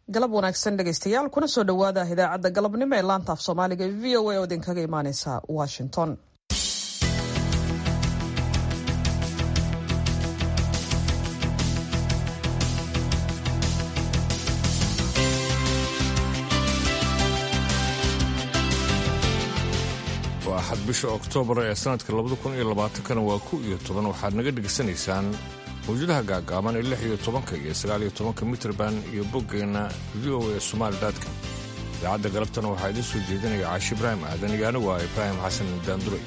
galab wanaagsan dhegaystayaal kuna soo dhowaada idaacadda galabnimo ee laanta af soomaaliga e v o a oo idinkaga imaaneysa washington waa axad bisha oktoobar ee sanadka labada kun iyo labaatankana waa ku iyo toban waxaad naga dhegaysanaysaan mawjadaha gaagaaban ee lix iyo tobanka iyo sagaal iyo tobanka mitrband iyo boggeenna v o a somaalidatcom idaacadda galabtana waxaa idiin soo jeedinaya caashi ibraahim aadan iyo anigu ah ibraahim xasan daanduray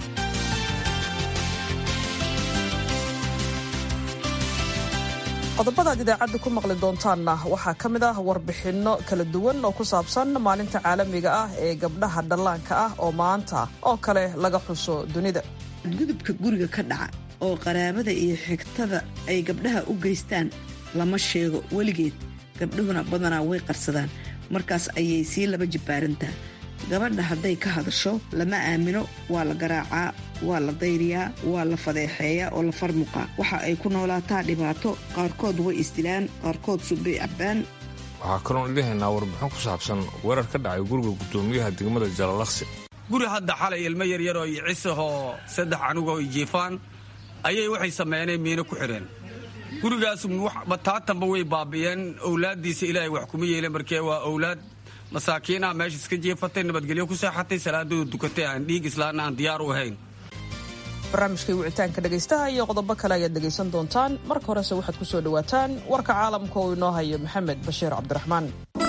qodobadaad idaacadda ku maqli doontaanna waxaa ka mid ah warbixinno kala duwan oo ku saabsan maalinta caalamiga ah ee gabdhaha dhallaanka ah oo maanta oo kale laga xuso dunida gudubka guriga ka dhaca oo qaraabada iyo xigtada ay gabdhaha u geystaan lama sheego weligeed gabdhuhuna badanaa way qarsadaan markaas ayay sii laba jibbaarantaa gabadha hadday ka hadasho lama aamino waa la garaacaa waa la dayriyaa waa la fadeexeeyaa oo la farmuqaa waxa ay ku noolaataa dhibaato qaarkood way isdilaan qaarkood subbay cabbaan waxaa kaloon idhahaynaa warbixin ku saabsan weerar ka dhacay guriga guddoomiyaha degmada jalalaqsi guri hadda xalay ilmo yaryaroo iyo cisahoo saddex anugoo i jiifaan ayay waxay sameyneen miino ku xidheen gurigaas bataatanba way baabi'een owlaaddiisa ilaahay wax kuma yeeleen markee waa owlaad masaakiinaha meesha iska jeefatay nabadgelyo ku seexatay salaadooda dukatay aan dhiig islaana aan diyaar u ahayn barnaamijkai wicitaanka dhegaystaha iyo qodobo kale ayaad dhegaysan doontaan marka horese waxaad ku soo dhowaataan warka caalamka uu inoo hayo maxamed bashiir cabdiraxmaan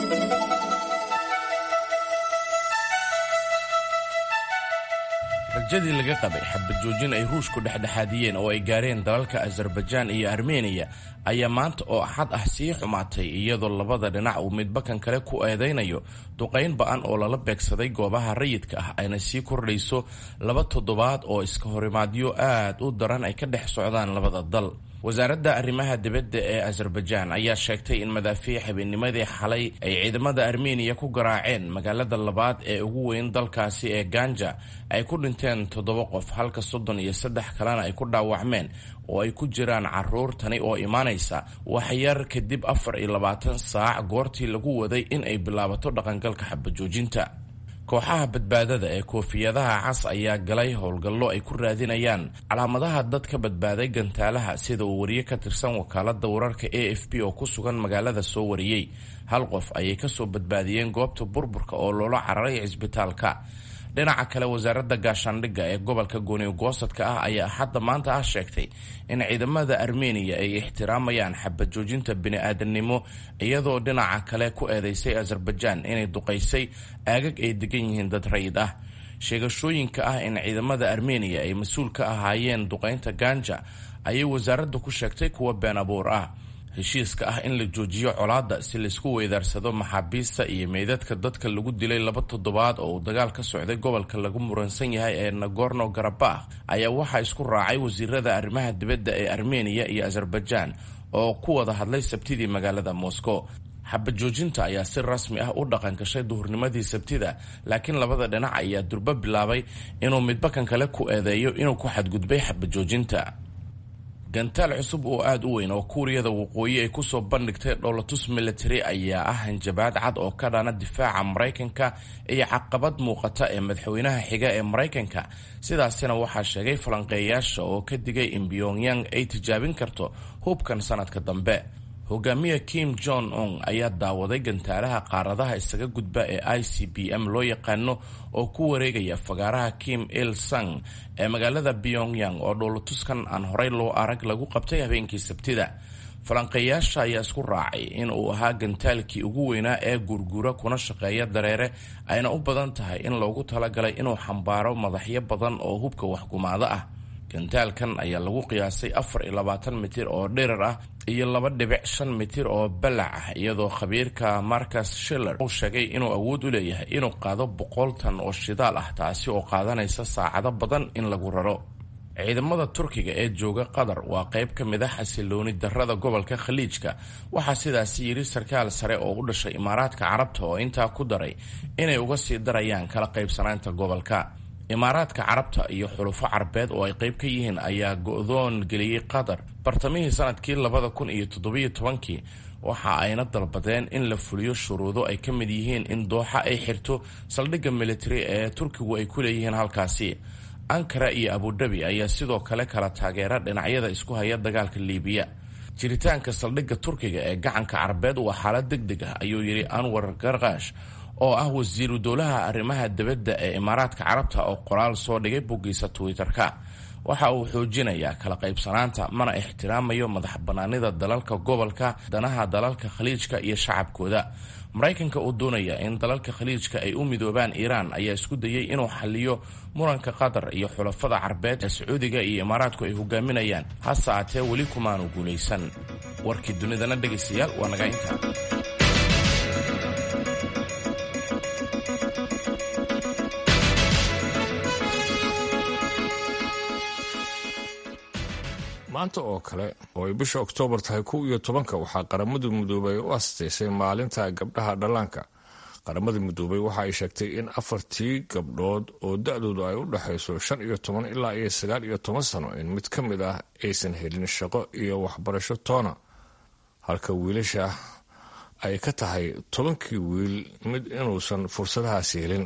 rajadii laga qabay xabad joojin ay ruushku dhexdhexaadiyeen oo ay gaareen dalalka azarbajaan iyo armeniya ayaa maanta oo axad ah sii xumaatay iyadoo labada dhinac uu midbakan kale ku eedaynayo duqayn ba-an oo lala beegsaday goobaha rayidka ah ayna sii kordhayso laba toddobaad oo iska horimaadyo aad u daran ay ka dhex socdaan labada dal wasaaradda arrimaha dibadda ee azarbajaan ayaa sheegtay in madaafiic habeennimadii xalay ay ciidamada armeniya ku garaaceen magaalada labaad ee ugu weyn dalkaasi ee ganja ay ku dhinteen toddoba qof halka soddon iyo saddex kalena ay ku dhaawacmeen oo ay ku jiraan caruur tani oo imaanaysa waxyar kadib afar iyo labaatan saac goortii lagu waday in ay bilaabato dhaqangalka xabajoojinta kooxaha badbaadada ee koofiyadaha cas ayaa galay howlgallo ay ku raadinayaan calaamadaha dad ka badbaaday gantaalaha sida uu wariye ka tirsan wakaalada wararka a f b oo ku sugan magaalada soo wariyey hal qof ayay kasoo badbaadiyeen goobta burburka oo loola cararay cisbitaalka dhinaca kale wasaaradda gaashaandhigga ee gobolka gooniyo-goosadka ah ayaa hadda maanta ah sheegtay in ciidamada armeniya ay ixtiraamayaan xabad joojinta bini-aadamnimo iyadoo dhinaca kale ku eedeysay azarbajaan inay duqaysay aagag ay degan yihiin dad rayid ah sheegashooyinka ah in ciidamada armeniya ay mas-uul ka ahaayeen duqaynta ganja ayay wasaaradda ku sheegtay kuwa been abuur ah heshiiska ah in la joojiyo colaadda si laysku weydaarsado maxaabiista iyo meydadka dadka lagu dilay laba toddobaad oo uu dagaal ka socday gobolka lagu muransan yahay ee nagorno karabakh ayaa waxaa isku raacay wasiirada arrimaha dibadda ee armeniya iyo azarbajaan oo ku wada hadlay sabtidii magaalada moscow xabad joojinta ayaa si rasmi ah u dhaqan gashay duhurnimadii sabtida laakiin labada dhinac ayaa durbo bilaabay inuu midbakan kale ku eedeeyo inuu ku xadgudbay xabad joojinta gantaal cusub oo aada u weyn oo kuuriyada waqooyi ay kusoo bandhigtay dhowlatus military ayaa ah hanjabaad cad oo ka dhana difaaca maraykanka iyo caqabad muuqata ee madaxweynaha xiga ee maraykanka sidaasina waxaa sheegay falanqeeyaasha oo ka digay in pyongyang ay tijaabin karto hubkan sanadka dambe hogaamiya kim jong un ayaa daawaday gantaalaha qaaradaha isaga gudba ee i c b m loo yaqaano oo ku wareegaya fagaaraha kim il sung ee magaalada pyongyang oo dhowlatuskan aan horey loo arag lagu qabtay habeenkii sabtida falanqeeyaasha ayaa isku raacay in uu ahaa gantaalkii ugu weynaa ee gurgura kuna shaqeeya dareere ayna u badan tahay in loogu talagalay inuu xambaaro madaxyo badan oo hubka waxgumaado ah gantaalkan ayaa lagu qiyaasay afar iyo labaatan mitir oo dhirar ah iyo laba dhibic shan mitir oo balac ah iyadoo khabiirka marcus shiller uu sheegay inuu awood u leeyahay inuu qaado boqol tan oo shidaal ah taasi oo qaadanaysa saacado badan in lagu raro ciidamada turkiga ee jooga qatar waa qayb ka mid a xasilooni darada gobolka khaliijka waxaa sidaasi yidhi sarkaal sare oo u dhashay imaaraadka carabta oo intaa ku daray inay uga sii darayaan kala qaybsanaanta gobolka imaaraadka carabta iyo xulufo carbeed oo ay qayb ka yihiin ayaa go-doon geliyey qatar bartamihii sanadkii labada kun iyo toddobiyo tobankii waxa ayna dalbadeen in la fuliyo shuruudo ay ka mid yihiin in dooxa ay xirto saldhigga militari ee turkigu ay ku leeyihiin halkaasi ankara iyo abudabi ayaa sidoo kale kala taageera dhinacyada isku haya dagaalka liibiya jiritaanka saldhigga turkiga ee gacanka carbeed waa xaalad deg deg ah ayuu yidhi anwar garkaash oo ah wasiiru dowlaha arrimaha dibadda ee imaaraadka carabta oo qoraal soo dhigay boggiisa twitter-ka waxa uu xoojinayaa kala qaybsanaanta mana ixtiraamayo madax bannaanida dalalka gobolka danaha dalalka khaliijka iyo shacabkooda maraykanka oo doonaya in dalalka khaliijka ay u midoobaan iiraan ayaa isku dayay inuu xaliyo muranka qatar iyo xulafada carbeed ee sacuudiga iyo imaaraadku ay hogaaminayaan hase aatee weli kumaanu guulaysan warkii dunidana dhegaystayaal waa naga intaa maanta oo kale oo ay bisha oktoobar tahay kow iyo tobanka waxaa qaramada midoobay u asteysay maalinta gabdhaha dhallaanka qaramada midoobay waxa ay sheegtay in afartii gabdhood oo da-doodu ay u dhexayso shan iyo toban ilaa iyo sagaal iyo toban sano in mid ka mid ah aysan helin shaqo iyo waxbarasho toona halka wiilasha ay ka tahay tobankii wiil mid inuusan fursadahaasi helin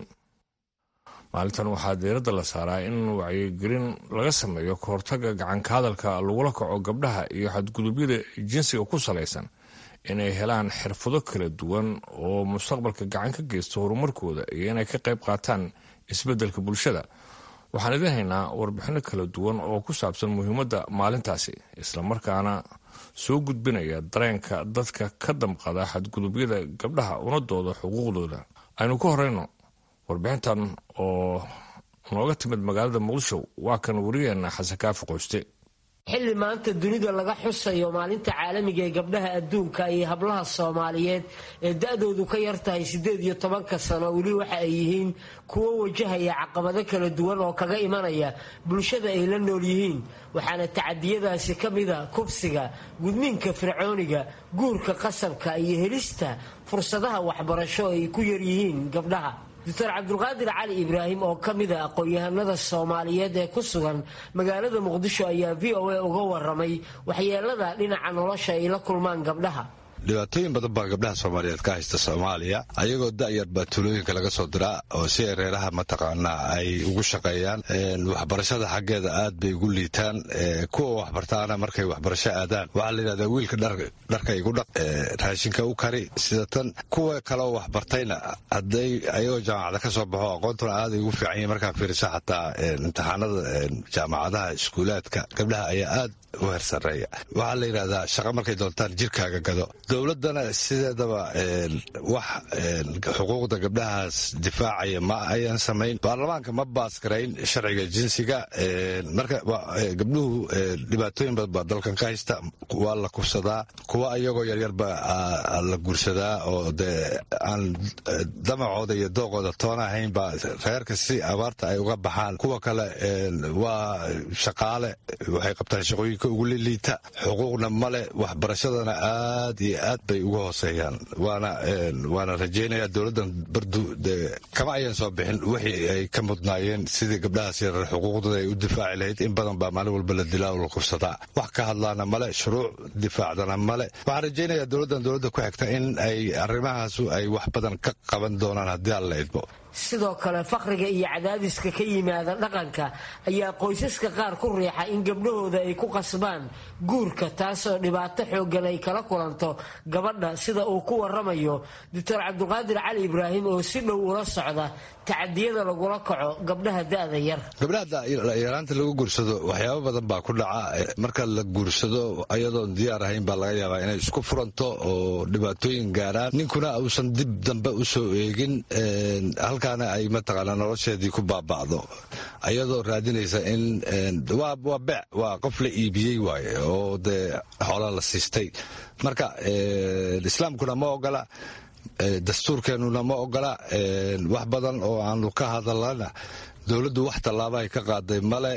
maalintan waxaa diiradda la saaraa in wacyigelin laga sameeyo kahortaga gacanka hadalka lagula kaco gabdhaha iyo xadgudubyada jinsiga ku salaysan inay helaan xirfado kala duwan oo mustaqbalka gacan ka geysta horumarkooda iyo inay ka qayb qaataan isbeddelka bulshada waxaan idin haynaa warbixino kala duwan oo ku saabsan muhiimadda maalintaasi islamarkaana soo gudbinaya dareenka dadka ka damqada xadgudubyada gabdhaha una dooda xuquuqdooda aynu ka horeyno warbixintan oo nooga timid magaalada muqdisho waa kan wariyeena xasan kaafi qoyste xilli maanta dunida laga xusayo maalinta caalamiga ee gabdhaha adduunka iyo hablaha soomaaliyeed ee da-doodu ka yar tahay siddeed iyo tobanka sano weli waxa ay yihiin kuwo wajahaya caqabado kala duwan oo kaga imanaya bulshada ay la nool yihiin waxaana tacadiyadaasi ka mida kubsiga gudniinka fircooniga guurka qasabka iyo helista fursadaha waxbarasho ay ku yaryihiin gabdhaha doctor cabdulqaadir cali ibraahim oo ka mid a aqoon-yahanada soomaaliyeed ee ku sugan magaalada muqdisho ayaa v o a uga waramay waxyeelada dhinaca nolosha ay la kulmaan gabdhaha dhibaatooyin badan baa gabdhaha soomaaliyeed ka haysta soomaaliya ayagoo da'yar baa tuulooyinka laga soo diraa oo si ay reeraha mataqaanaa ay ugu shaqeeyaan waxbarashada xaggeeda aad bay ugu liitaan kuwa waxbartaana markay waxbarasho aadaan waxaa la yidhahdaa wiilka dharka igu dhaq raashinka u kari sida tan kuwa kaleoo waxbartayna hadday ayagoo jaamacada ka soo baxo aqoontuna aaday ugu fiican yihin markaa fiiriso xataa imtixaanada jaamacadaha iskuulaadka gabdhaha ayaa aad u hersareeya waxaa la yidhahdaa shaqa markay doontaan jirkaaga gado dowladana sideedaba wax xuquuqda gabdhahaas difaacaya ma ayan samayn baarlamaanka ma baasgarayn sharciga jinsiga marka gabdhuhu dhibaatooyin badan baa dalkan ka haysta waa la kubsadaa kuwa iyagoo yaryarba la guursadaa oo dee aan damacooda iyo dooqooda toona ahayn baa reerka si abaarta ay uga baxaan kuwa kale waa shaqaale waxay qabtaan shaqooyinka ugu liliita xuquuqna male waxbarashadana aad iyo aad bay uga hooseeyaan waana rajaynaya dowladdan bardu kama ayan soo bixin wixii ay ka mudnaayeen sidii gabdhahaas yarar xuquuqdooda ay u difaaci lahayd in badan baa maalin walba la dilaa oo la kubsadaa wax ka hadlaana male shuruuc difaacdana male waxaan rajaynaya dowladdan dowladda ku xigta in ay arrimahaasu ay wax badan ka qaban doonaan haddii aan la idmo sidoo kale faqriga iyo cadaadiska ka yimaada dhaqanka ayaa qoysaska qaar ku riixa in gabdhahooda ay ku qasbaan guurka taasoo dhibaato xooggan ay kala kulanto gabadha sida uu ku waramayo doctor cabdiqaadir cali ibraahim oo si dhow ula socda tacadiyada lagula kaco gabdhaha da-da yar gabdhaha yaraanta lagu guursado waxyaabo badan baa ku dhaca marka la guursado ayadoon diyaar ahayn baa laga yaabaa inay isku furanto oo dhibaatooyin gaaraan ninkuna uusan dib dambe usoo eegin halkaana ay mataqaana nolosheedii ku baaba'do ayadoo raadinaysa in waa bec waa qof la iibiyey waaye oo dee xoola la siistay marka islaamkuna ma ogola dastuurkeennuna ma ogola wax badan oo aanu ka hadalana dowladdu wax tallaaba ay ka qaaday male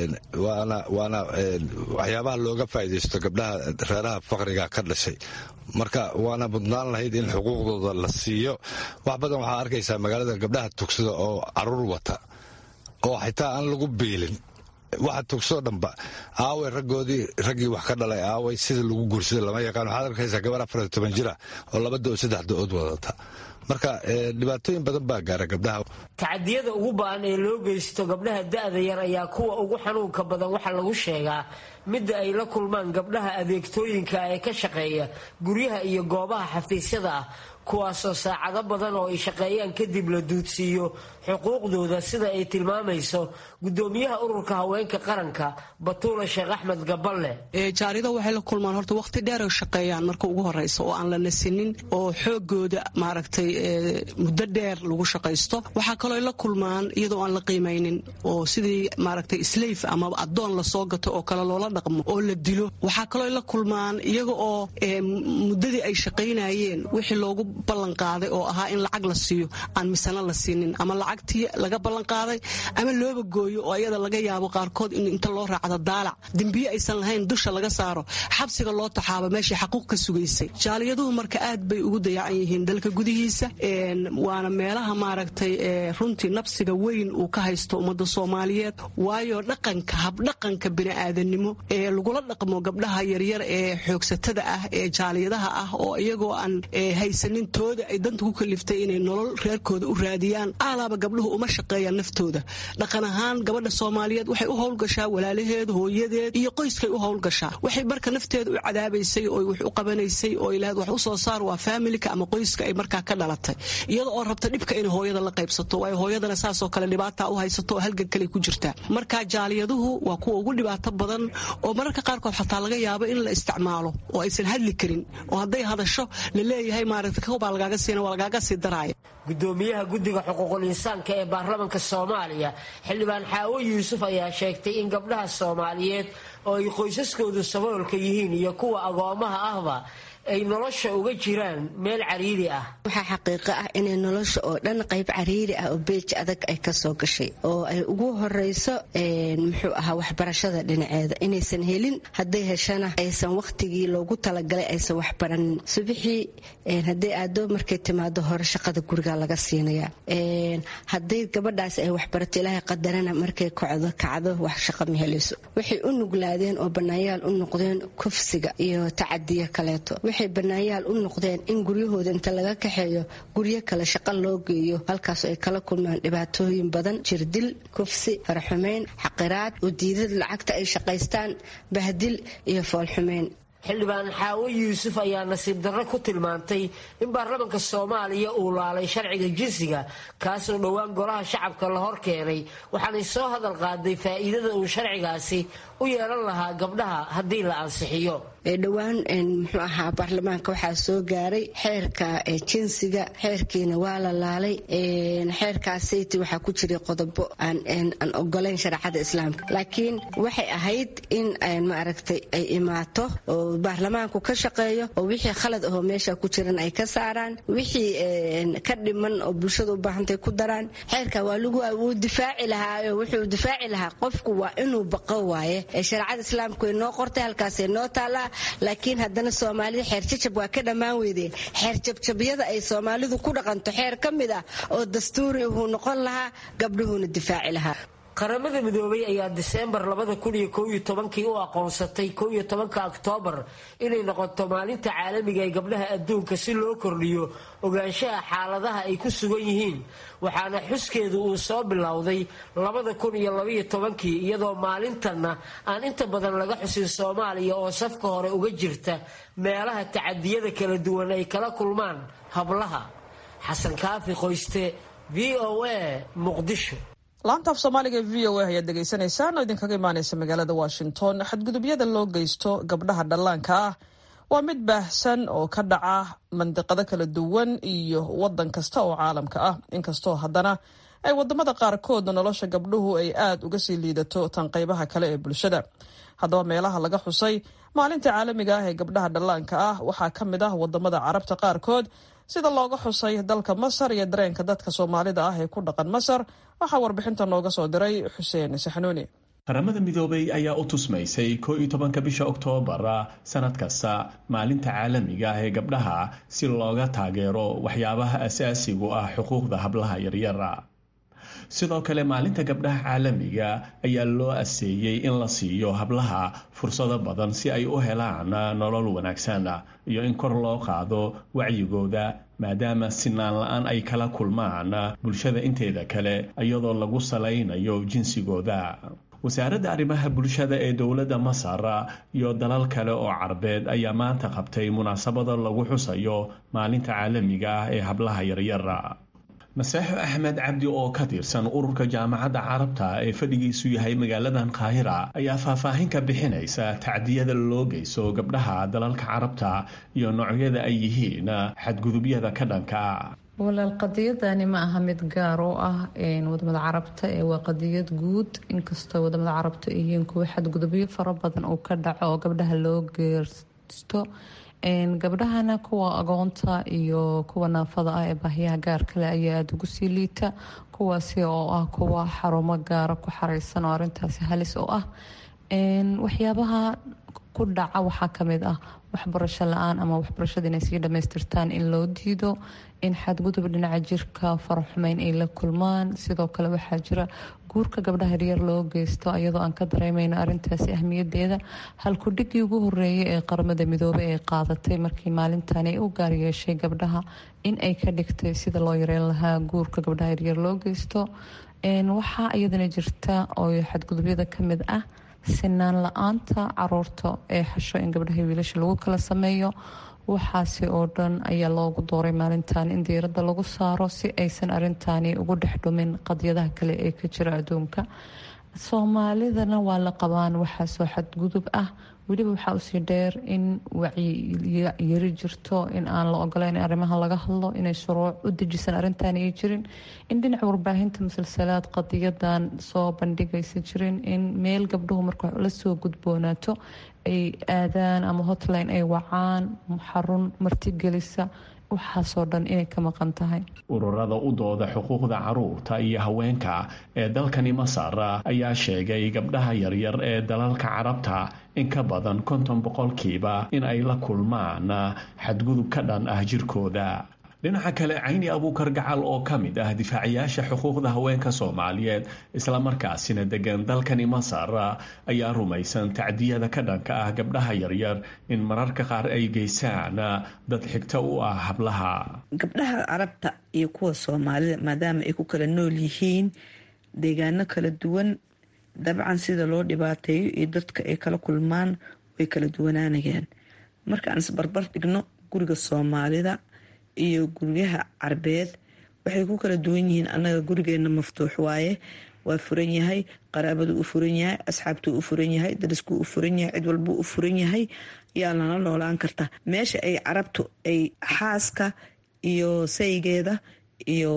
waana waana waxyaabaha looga faa'iidaysto gabdhaha reeraha faqriga ka dhashay marka waana mudnaan lahayd in xuquuqdooda la siiyo wax badan waxaa arkaysaa magaalada gabdhaha tugsada oo caruur wata oo xitaa aan lagu biilin waxa tugsoo dhanba aaway raggoodii raggii wax ka dhalay aaway sida lagu guursada lama yaqaan waxaad arkaysaa gabar afar toban jira oo laba do saddex do-ood wadata marka dhibaatooyin badan baa gaara gabdhaha tacadiyada ugu ba-an ee loo geysto gabdhaha da-da yar ayaa kuwa ugu xanuunka badan waxaa lagu sheegaa midda ay la kulmaan gabdhaha adeegtooyinka ee ka shaqeeya guryaha iyo goobaha xafiisyada ah kuwaasoo saacado badan oo ay shaqeeyaan kadib la duudsiiyo xuquuqdooda sida ay tilmaamayso gudoomiyaha ururka haweenka qaranka batuula sheekh axmed gaballe jaarida waxay la kulmaan horta waqti dheer ay shaqeeyaan marka ugu horeysa oo aan la nasinin oo xoogooda maaragtay muddo dheer lagu shaqaysto waxaa kaloo ay la kulmaan iyadoo aan la qiimaynin oo sidii maaragtay sleyf ama addoon lasoo gato oo kale loola dhaqmo oo la dilo waxaa kaloo ay la kulmaan iyaga oo muddadii ay shaqaynayeen wixii loogu ballanqaaday oo ahaa in lacag la siiyo aan misana la siinin ama lacagtii laga ballanqaaday ama looba gooyo oo ayada laga yaabo qaarkood in inta loo raacdo daalac dembiye aysan lahayn dusha laga saaro xabsiga loo taxaabo meeshii xaquuq ka sugaysay jaaliyaduhu marka aad bay ugu dayacan yihiin dalka gudihiisa waana meelaha maaragtay runtii nabsiga weyn uu ka haysto ummadda soomaaliyeed waayo dhaqanka habdhaqanka bini'aadanimo ee lagula dhaqmo gabdhaha yaryar ee xoogsatada ah ee jaaliyadaha ah oo iyagoo aan haysanin tooda ay danta ku kaliftay inay nolol reerkooda u raadiyaan aalaaba gabdhuhu uma shaqeeyaan naftooda dhaqan ahaan gabadha soomaaliyeed waxay u howlgashaa walaalaheed hooyadeed iyo qoyskay u howlgashaa waxay marka nafteeda u cadaabaysay oo wax u qabanaysay oo ilaahad wax u soo saar waa faamilika ama qoyska ay markaa ka dhalatay iyada oo rabta dhibka inay hooyada la qaybsato waayo hooyadana saasoo kale dhibaata u haysato oo halgan kale ku jirtaa marka jaaliyaduhu waa kuwa ugu dhibaato badan oo mararka qaarkood xataa laga yaabo in la isticmaalo oo aysan hadli karin oo hadday hadasho la leeyahay maaragta kobaa lagaaga siina waa lagaaga sii daraaya gudoomiyaha guddiga xuquuqul insaanka ee baarlamaanka soomaaliya xildhibaan xaawo yuusuf ayaa sheegtay in gabdhaha soomaaliyeed oo ay qoysaskoodu saboolka yihiin iyo kuwa agoomaha ahba ay nolosha uga jiraan meel cariiri ah waxaa xaqiiqo ah inay nolosha oo dhan qayb cariiri ah oo beej adag ay kasoo gashay oo ay ugu horeyso muxuu ahaa waxbarashada dhinaceeda inaysan helin hadday heshana aysan wakhtigii loogu talagalay aysan waxbaranin subixii hadday aado markay timaado hore shaqada guriga laga siinaya hadday gabadhaas ay waxbarato ilaahay qadarana markay kocdo kacdo wax shaqa ma helayso waxay u nuglaadeen oo banaayaal u noqdeen kufsiga iyo tacadiyo kaleeto waxay banaayaal u noqdeen in guryahooda inta laga kaxeeyo guryo kale shaqo loo geeyo halkaas ay kala kulmaan dhibaatooyin badan jirdil kufsi faraxumeyn xaqiraad udiidad lacagta ay shaqaystaan bahdil iyo foolxumeyn xildhibaan xaawo yuusuf ayaa nasiib darro ku tilmaantay in baarlamaanka soomaaliya uu laalay sharciga jinsiga kaasoo dhowaan golaha shacabka la hor keenay waxaanay soo hadal qaaday faa'iidada uu sharcigaasi u yeelan lahaa gabdhaha haddii la ansixiyo dhowaan muxuu ahaa baarlamaanka waxaa soo gaaray xeerka jinsiga xeerkiina waa la laalay xeerkaasiti waxaa ku jiray qodobo aan ogolayn shareecada islaamka laakiin waxay ahayd in maaragtay ay imaato oo baarlamaanku ka shaqeeyo oo wixii khalad ahoo meesha ku jiran ay ka saaraan wixii ka dhiman oo bulshada u baahantay ku daraan xeerka waa lagu wuu difaaci lahaa wuxuu difaaci lahaa qofku waa inuu baqo waaye shareecada islaamku way noo qortay halkaasay noo taallaa laakiin haddana soomaalida xeer jajab waa ka dhammaan weydeen xeer jabjabyada ay soomaalidu ku dhaqanto xeer ka mid ah oo dastuuri uhuu noqon lahaa gabdhuhuuna difaaci lahaa qaramada midoobay ayaa diseembar kii u aqoonsatay ka oktoobar inay noqoto maalinta caalamiga ee gabdhaha adduunka si loo kordhiyo ogaanshaha xaaladaha ay ku sugan yihiin waxaana xuskeedu uu soo bilowday kii iyadoo maalintanna aan inta badan laga xusin soomaaliya oo safka hore uga jirta meelaha tacadiyada kala duwan ay kala kulmaan hablaha xasan kaafi qoyste v o a muqdisho laanta af soomaaliga v o a ayaad dhegaysanaysaan oo idinkaga imaaneysa magaalada washington xadgudubyada loo geysto gabdhaha dhallaanka ah waa mid baahsan oo ka dhaca mandiqado kala duwan iyo wadan kasta oo caalamka ah inkastoo haddana ay wadamada qaarkood nolosha gabdhuhu ay aad uga sii liidato tan qaybaha kale ee bulshada haddaba meelaha laga xusay maalinta caalamiga ah ee gabdhaha dhallaanka ah waxaa ka mid ah wadamada carabta qaarkood sida looga xusay dalka masar iyo dareenka dadka soomaalida ah ee ku dhaqan masar waxaa warbixinta nooga soo diray xuseen saxnuuni qaramada midoobay ayaa u tusmaysay koo iyo tobanka bisha oktoobar sanad kasta maalinta caalamiga ah ee gabdhaha si looga taageero waxyaabaha asaasigu ah xuquuqda hablaha yaryara sidoo kale maalinta gabdhaha caalamiga ayaa loo aseeyey in la siiyo hablaha fursado badan si ay u helaan nolol wanaagsan iyo in kor loo qaado wacyigooda maadaama sinaan la-aan ay kala kulmaan bulshada inteeda kale iyadoo lagu salaynayo jinsigooda wasaaradda arrimaha bulshada ee dowladda masar iyo dalal kale oo carbeed ayaa maanta qabtay munaasabada lagu xusayo maalinta caalamiga ah ee hablaha yaryar maseexo axmed cabdi oo ka tirsan ururka jaamacadda carabta ee fadhigiisu yahay magaaladan qaahira ayaa faahfaahin ka bixinaysa tacdiyada loo geyso gabdhaha dalalka carabta iyo noocyada ay yihiin xadgudubyada ka dhanka walaal qadiyadani ma aha mid gaar oo ah wadamada carabta ee waa qadiyad guud inkastoo wadamada carabta ay yihiin kuwa xadgudubyo fara badan uu ka dhaco oo gabdhaha loo geersto gabdhahana kuwa agoonta iyo kuwa naafada ah ee baahiyaha gaar kale ayaa aada ugu sii liita kuwaasi oo ah kuwa xarumo gaara ku xareysan oo arintaasi halis oo ah waxyaabaha ku dhaca waxaa kamid ah waxbarasho la-aan ama waxbarashada inay sii dhamaystirtaan in loo diido in xadgudub dhinaca jirka faraxumeyn ay la kulmaan sidoo kale waxaa jira guurka gabdhaha yaryar loo geysto iyadoo aan ka dareemeyno arintaasi ahmiyadeeda halkudhigii ugu horeeyay ee qaramada midoobey ay qaadatay markii maalintan ay u gaar yeeshay gabdhaha in ay ka dhigtay sida loo yareyn lahaa guurka gabdhaha yaryar loo geysto waxaa iyadana jirta oo xadgudubyada kamid ah sinaan la-aanta caruurta ee xasho in gabdhaha wiilasha lagu kala sameeyo waxaasi oo dhan ayaa loogu dooray maalintan in diiradda lagu saaro si aysan arintani ugu dhex dhumin qadyadaha kale ee ka jira adduunka soomaalidana waa la qabaan waxaasoo xadgudub ah weliba waxaa usii dheer in wacyiyari jirto in aan la ogoleyn in arrimaha laga hadlo inay shuruuc u dejisan arrintan ay jirin in dhinaca warbaahinta musalsalaad qadiyadan soo bandhigaysa jirin in meel gabdhuhu marka lasoo gudboonaato ay aadaan ama hotline ay wacaan xarun martigelisa waxaasoo dhan inay ka maqan tahay ururada u dooda xuquuqda caruurta iyo haweenka ee dalkani masar ayaa sheegay gabdhaha yaryar ee dalalka carabta in ka badan konton boqolkiiba in ay la kulmaan xadgudub ka dhan ah jirkooda dhinaca kale cayni abuukar gacal oo ka mid ah difaacayaasha xuquuqda haweenka soomaaliyeed islamarkaasina degan dalkani masar ayaa rumaysan tacdiyada ka dhanka ah gabdhaha yaryar in mararka qaar ay geysaan dad xigto u ah hablaha gabdhaha carabta iyo kuwa soomaalida maadaama ay ku kala nool yihiin deegaano kala duwan dabcan sida loo dhibaateeyo iyo dadka ay kala kulmaan way kala duwanaanayaan marka aan isbarbar dhigno guriga soomaalida iyo guryaha carbeed waxay ku kala duwan yihiin annaga gurigeena maftuux waaye waa furan yahay qaraabadu u furan yahay asxaabtuu u furan yahay dariskuu u furan yahay cid walbuu u furan yahay yaa lana noolaan karta meesha ay carabtu ay xaaska iyo saygeeda iyo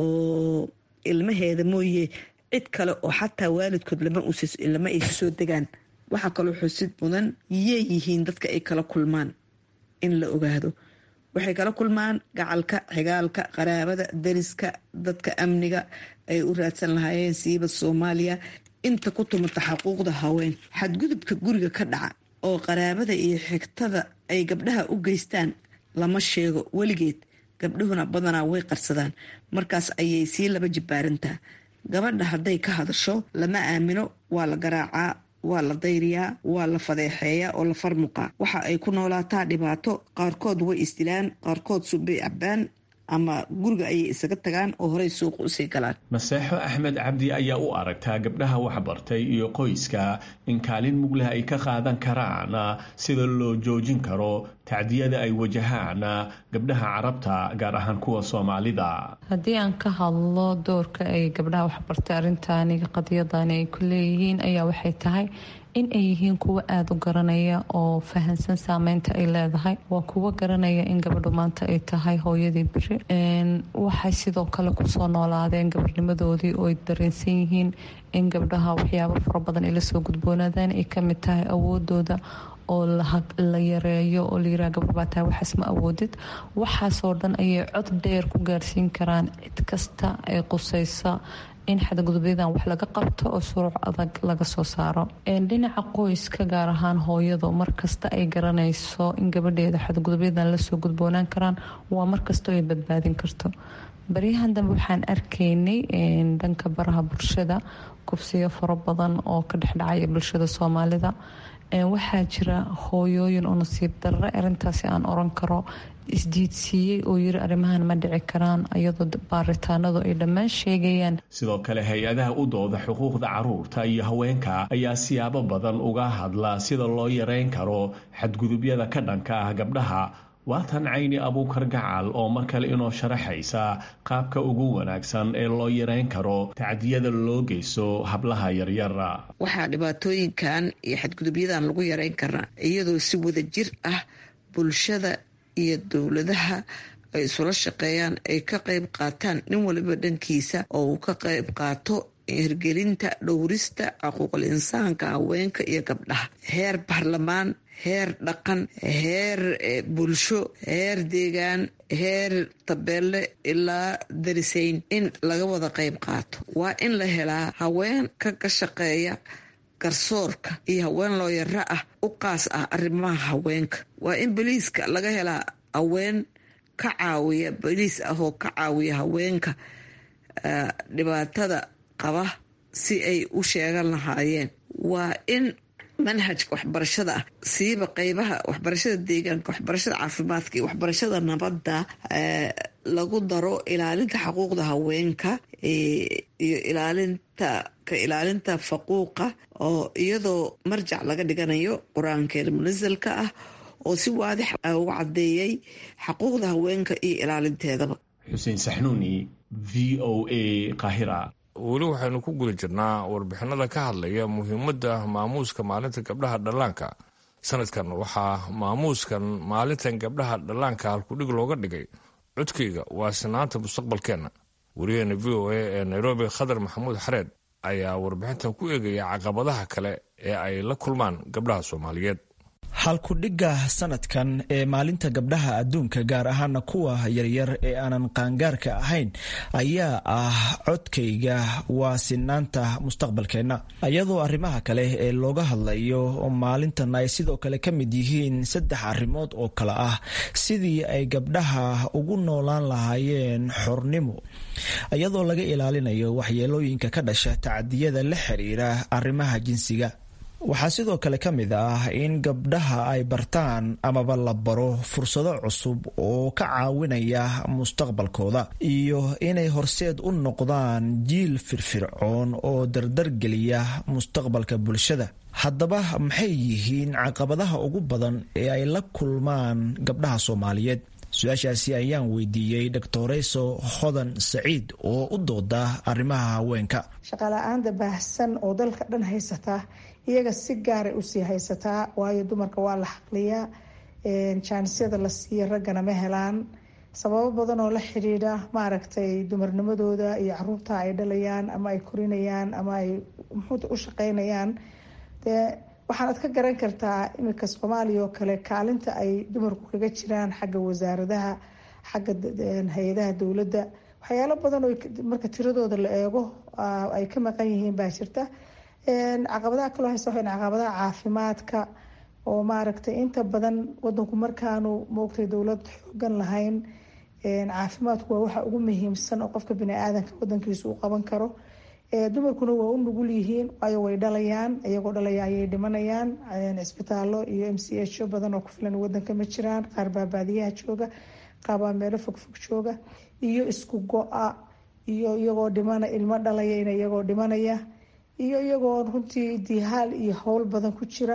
ilmaheeda mooye cid kale oo xataa waalidkood lama ay soo degaan waxaa kaloo xusid mudan yey yihiin dadka ay kala kulmaan in la ogaado waxay kala kulmaan gacalka xigaalka qaraabada dariska dadka amniga ay u raadsan lahaayeen siiba soomaaliya inta ku tumata xuquuqda haween xadgudubka guriga ka dhaca oo qaraabada iyo xigtada ay gabdhaha u geystaan lama sheego weligeed gabdhuhuna badanaa way qarsadaan markaas ayay sii laba jibbaarantaa gabadha hadday ka hadasho lama aamino waa la garaacaa waa la dayriyaa waa la fadeexeeyaa oo la farmuqaa waxa ay ku noolaataa dhibaato qaarkood way isdilaan qaarkood subbay cabbaan ama guriga ayay isaga tagaan oo horey suuqa usii galaan maseexo axmed cabdi ayaa u aragtaa gabdhaha waxbartay iyo qoyska in kaalin mugleh ay ka qaadan karaan sida loo joojin karo tacdiyada ay wajahaan gabdhaha carabta gaar ahaan kuwa soomaalida haddii aan ka hadlo doorka ay gabdhaha waxbartay arrintaani qadiyadani ay ku leeyihiin ayaa waxay tahay in ay yihiin kuwo aada u garanaya oo fahansan saameynta ay leedahay waa kuwo garanaya in gabadhu maanta ay tahay hooyadii beri waxay sidoo kale kusoo noolaadeen gabarnimadoodii oo ay dareensan yihiin in gabdhaha waxyaabo fara badan ay lasoo gudboonaadaan ay kamid tahay awoodooda oo la yareeyo oo layiraha gabar baa tahay waxaas ma awoodid waxaasoo dhan ayay cod dheer ku gaarsiin karaan cid kasta ee quseysa in xadgudubyadan wax laga qabto oo shuruuc adag laga soo saaro dhinaca qoyska gaar ahaan hooyadu markasta ay garanayso in gabadheeda xadgudubyadan lasoo gudboonaan karaan waa markastoo ay badbaadin karto baryahan dambe waxaan arkaynay dhanka baraha bulshada kufsiyo fara badan oo ka dhexdhacaya bulshada soomaalida waxaa jira hooyooyin oo nasiib darre arintaasi aan oran karo isdiidsiiyey oo yiri arrimahan ma dhici karaan iyadoo baaritaanadu ay dhammaan sheegayaan sidoo kale hay-adaha u dooda xuquuqda caruurta iyo haweenka ayaa siyaabo badan uga hadla sida loo yareyn karo xadgudubyada ka dhanka ah gabdhaha waatan cayni abuukar gacal oo mar kale inoo sharaxaysa qaabka ugu wanaagsan ee loo yareyn karo tacdiyada loo geysto hablaha yaryara waxaa dhibaatooyinkan iyo xadgudubyadan lagu yareyn karaa iyadoo si wada jir ah bulshada iyo dowladaha ay isula shaqeeyaan ay ka qayb qaataan nin waliba dhankiisa oo uu ka qayb qaato hirgelinta dhowrista xuquuqul insaanka haweenka iyo gabdhaha heer baarlamaan heer dhaqan heer bulsho heer deegaan heer tabeelle ilaa darisayn in laga wada qayb qaato waa in la helaa haween ka ka shaqeeya garsoorka iyo haween looyaro ah u qaas ah arrimaha haweenka waa in boliiska laga helaa haween ka caawiya boliis ah oo ka caawiya haweenka dhibaatada qaba si ay u sheegan lahaayeen waa in manhajka waxbarashada ah siiba qeybaha waxbarashada deegaanka waxbarashada caafimaadka iyo waxbarashada nabadda lagu daro ilaalinta xuquuqda haweenka iyo ilaalinta ka ilaalinta faquuqa oo iyadoo marjac laga dhiganayo qur-aankeena munasalka ah oo si waadix uga cadeeyay xuquuqda haweenka iyo ilaalinteedaba xuseen saxnuuni v o a qahira weli waxaynu ku guda jirnaa warbixinada ka hadlaya muhiimadda maamuuska maalinta gabdhaha dhallaanka sanadkan waxaa maamuuskan maalintan gabdhaha dhallaanka halkudhig looga dhigay codkayga waa sinaanta mustaqbalkeenna wariyaheena v o a ee nairobi khadar maxamuud xareed ayaa warbixintan ku eegaya caqabadaha kale ee ay la kulmaan gabdhaha soomaaliyeed halkudhigga sanadkan ee maalinta gabdhaha adduunka gaar ahaana kuwa yaryar ee aanan qaangaarka ahayn ayaa ah codkayga waa sinaanta mustaqbalkeenna iyadoo arrimaha kale ee looga hadlayo maalintan ay sidoo kale ka mid yihiin saddex arrimood oo kale ah sidii ay gabdhaha ugu noolaan lahaayeen xornimo iyadoo laga ilaalinayo waxyeelooyinka ka dhasha tacadiyada la xiriira arrimaha jinsiga waxaa sidoo kale ka mid ah in gabdhaha ay bartaan amaba la baro fursado cusub oo ka caawinaya mustaqbalkooda iyo inay horseed u noqdaan jiil firfircoon oo dardargeliya mustaqbalka bulshada haddaba maxay yihiin caqabadaha ugu badan ee ay la kulmaan gabdhaha soomaaliyeed su-aashaasi ayaan weydiiyey doctoreyso hodan saciid oo u dooda arrimaha haweenka shaqala-aanta baahsan oo dalka dhan haysataa iyaga si gaaray usii haysataa waayo dumarka waa la xaqliyaa jaanisyada la siiya raggana ma helaan sababo badan oo la xidhiidha maaragtay dumarnimadooda iyo caruurta ay dhalayaan ama ay korinayaan ama ay muxuuta u shaqeynayaan dee waxaanad ka garan kartaa iminka soomaaliya oo kale kaalinta ay dumarku kaga jiraan xagga wasaaradaha xagga hay-adaha dowladda waxyaalo badan oo marka tiradooda la eego ay ka maqan yihiin baa jirta caqabadaha kaloo haysta waxay caqabadaha caafimaadka oo maaragtay inta badan wadanku markaanu moogtay dowlad xoogan lahayn caafimaadku waa waxa ugu muhiimsan oo qofka bani-aadanka wadankiisa u qaban karo dumarkuna waa u nugul yihiin waayo way dhalayaan iyagoo dhalaya ayay dhimanayaan cisbitaallo iyo m c h o badan oo ku filan wadanka ma jiraan qaar baa baadiyaha jooga qaar baa meelo fogfog jooga iyo isku go-a iyo iyagoo dhimana ilmo dhalaya in iyagoo dhimanaya iyo iyagoo runtii dihaal iyo howl badan ku jira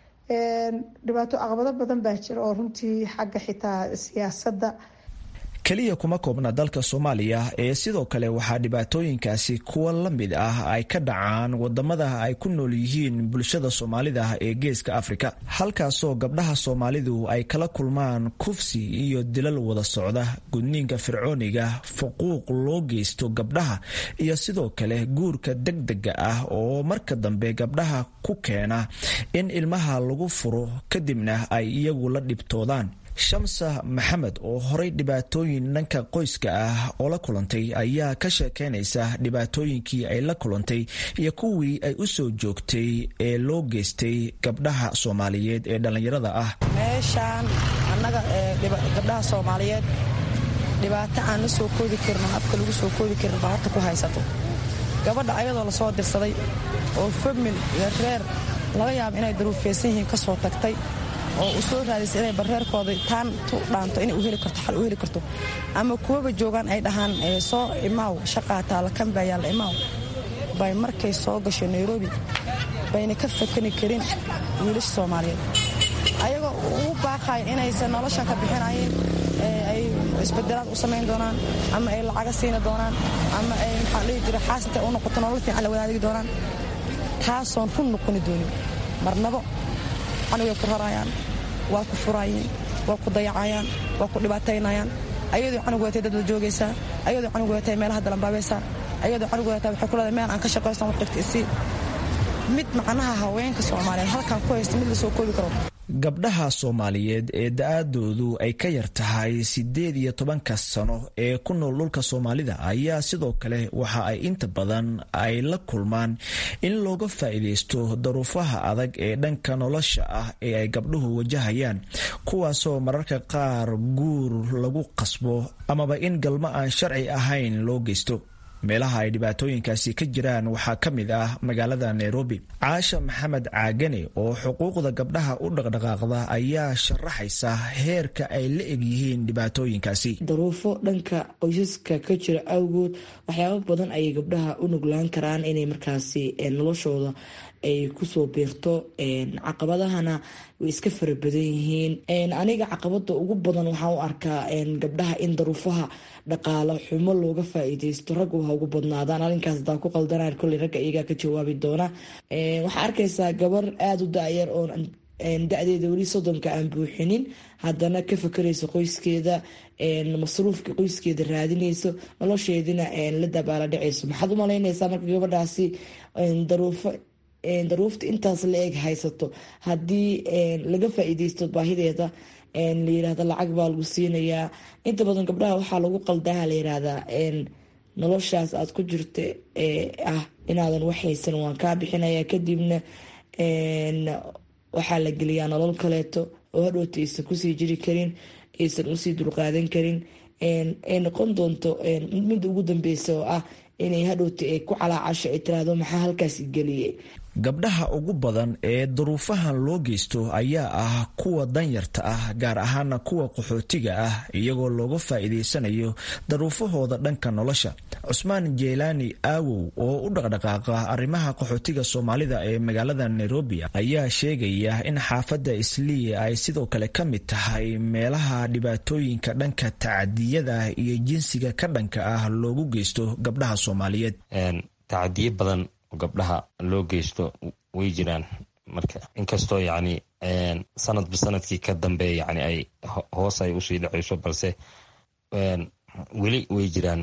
dhibaato caqabado badan baa jira oo runtii xagga xitaa siyaasadda keliya kuma koobna dalka soomaaliya ee sidoo kale waxaa dhibaatooyinkaasi kuwa la mid ah ay ka dhacaan wadamada ay ku nool yihiin bulshada soomaalida ee geeska afrika halkaasoo gabdhaha soomaalidu ay kala kulmaan kufsi iyo dilal wada socda gudniinka fircooniga fuquuq loo geysto gabdhaha iyo sidoo kale guurka degdega ah oo marka dambe gabdhaha ku keena in ilmaha lagu furo kadibna ay iyagu la dhibtoodaan shamsa maxamed oo horay dhibaatooyin dhanka qoyska ah oo la kulantay ayaa ka sheekeynaysa dhibaatooyinkii ay la kulantay iyo kuwii ay u soo joogtay ee loo geystay gabdhaha soomaaliyeed ee dhallinyarada ah meeshaan annaga gabdhaha soomaaliyeed dhibaato aan la soo koodi karin oo afka lagu soo koodi karin baa horta ku haysato gabadha ayadoo lasoo dirsaday oo famil iyo reer laga yaaba inay daruufeysan yihiin ka soo tagtay oo u soo raadisay inay bareerkooda taan tu dhaanto inay u heli karto xal u heli karto ama kuwaba joogaan ay dhahaan soo imaaw shaqaa taala kan baa yaalla imaaw bay markay soo gasho nairobi bayna ka fakani karin wiilasha soomaaliyeed ayagoo ugu baaqaya inaysan noloshan ka bixinayeen ay isbedelaad u samayn doonaan ama ay lacaga siini doonaan ama ay maxaa dhihi jira xaasintay u noqoto nolol fiican la wadaadigi doonaan taasoon run noqoni doonin marnabo canugay ku rarayaan waa ku furaayeen waa ku dayacayaan waa ku dhibaataynayaan ayadoo canug watay dad la joogaysaa ayadoo canug watay meelaha dalanbaabaysaa ayadoo canug watay waxay ku leedahay meel aan ka shaqaysan wax dhigta isii mid macnaha haweenka soomaaliyeed halkan ku haysta mid la soo koobi karo gabdhaha soomaaliyeed ee da-aadoodu ay ka yar tahay siddeed iyo tobanka sano ee ku nool dhulka soomaalida ayaa sidoo kale waxa ay inta badan ay la kulmaan in looga faa'iidaysto daruufaha adag ee dhanka nolosha ah ee ay gabdhuhu wajahayaan kuwaasoo mararka qaar guur lagu qasbo amaba in galmo aan sharci ahayn loo geysto meelaha ay dhibaatooyinkaasi ka jiraan waxaa ka mid ah magaalada nairobi caasha maxamed caagane oo xuquuqda gabdhaha u dhaqdhaqaaqda ayaa sharaxaysa heerka ay la eg yihiin dhibaatooyinkaasi daruufo dhanka qoysaska ka jira awgood waxyaabo badan ayay gabdhaha u nuglaan karaan inay markaasi noloshooda ay kusoo biirto caqabadahana way iska fara badan yihiin aniga caqabada ugu badan waxaan u arkaa gabdhaha in daruufaha dhaqaalo xumo looga faa-iideysto raggu ha ugu badnaadaan arrinkaas hadaa ku qaldanaan kolley ragga iyagaa ka jawaabi doona waxaa arkaysaa gabar aada u da-yar oo da-deeda weli soddonka aan buuxinin haddana ka fakarayso qoyskeeda masruufka qoyskeeda raadinayso nolosheedina la dabaala dhacayso maxaad u malaynaysaa marka gabadhaasi daruufo daruufta intaas la eg haysato haddii laga faa-iideysto baahideeda la yirahda lacag baa lagu siinayaa inta badan gabdhaha waxaa lagu qaldaha la yirahdaa noloshaas aad ku jirta ah inaadan waxhaysan waan kaa bixinaya kadibna waxaa la geliyaa nolol kaleeto oo hadhowta aysan kusii jiri karin aysan usii dulqaadan karin ay noqon doonto midda ugu dambeysa oo ah inay hadhowta ay ku calaacasho ay tiraahdo maxaa halkaas geliyay gabdhaha ugu badan ee duruufahan loo geysto ayaa ah kuwa danyarta ah gaar ahaana kuwa qaxootiga ah iyagoo looga faa'iidaysanayo daruufahooda dhanka nolosha cusmaan jeelaani aawow oo u dhaqdhaqaaqa arrimaha qaxootiga soomaalida ee magaalada nairobi ayaa sheegaya in xaafadda islii ay sidoo kale ka mid tahay meelaha dhibaatooyinka dhanka tacadiyada iyo jinsiga ka dhanka ah loogu geysto gabdhaha soomaaliyeed tacadiyo badan gabdhaha loo geysto way jiraan marka inkastoo yacni sanadba sanadkii ka dambe yani ay hoos ay usii dhacayso balse weli way jiraan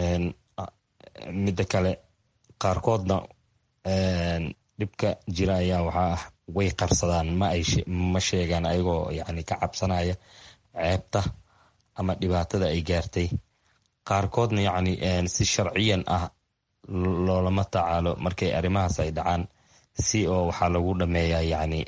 midda kale qaarkoodna dhibka jira ayaa waxaa ah way qarsadaan ma ay ma sheegaan ayagoo yani ka cabsanaya ceebta ama dhibaatada ay gaartay qaarkoodna yacni si sharciyan ah loolama tacaalo markay arrimahaas ay dhacaan si oo waxaa lagu dhameeyaa yacni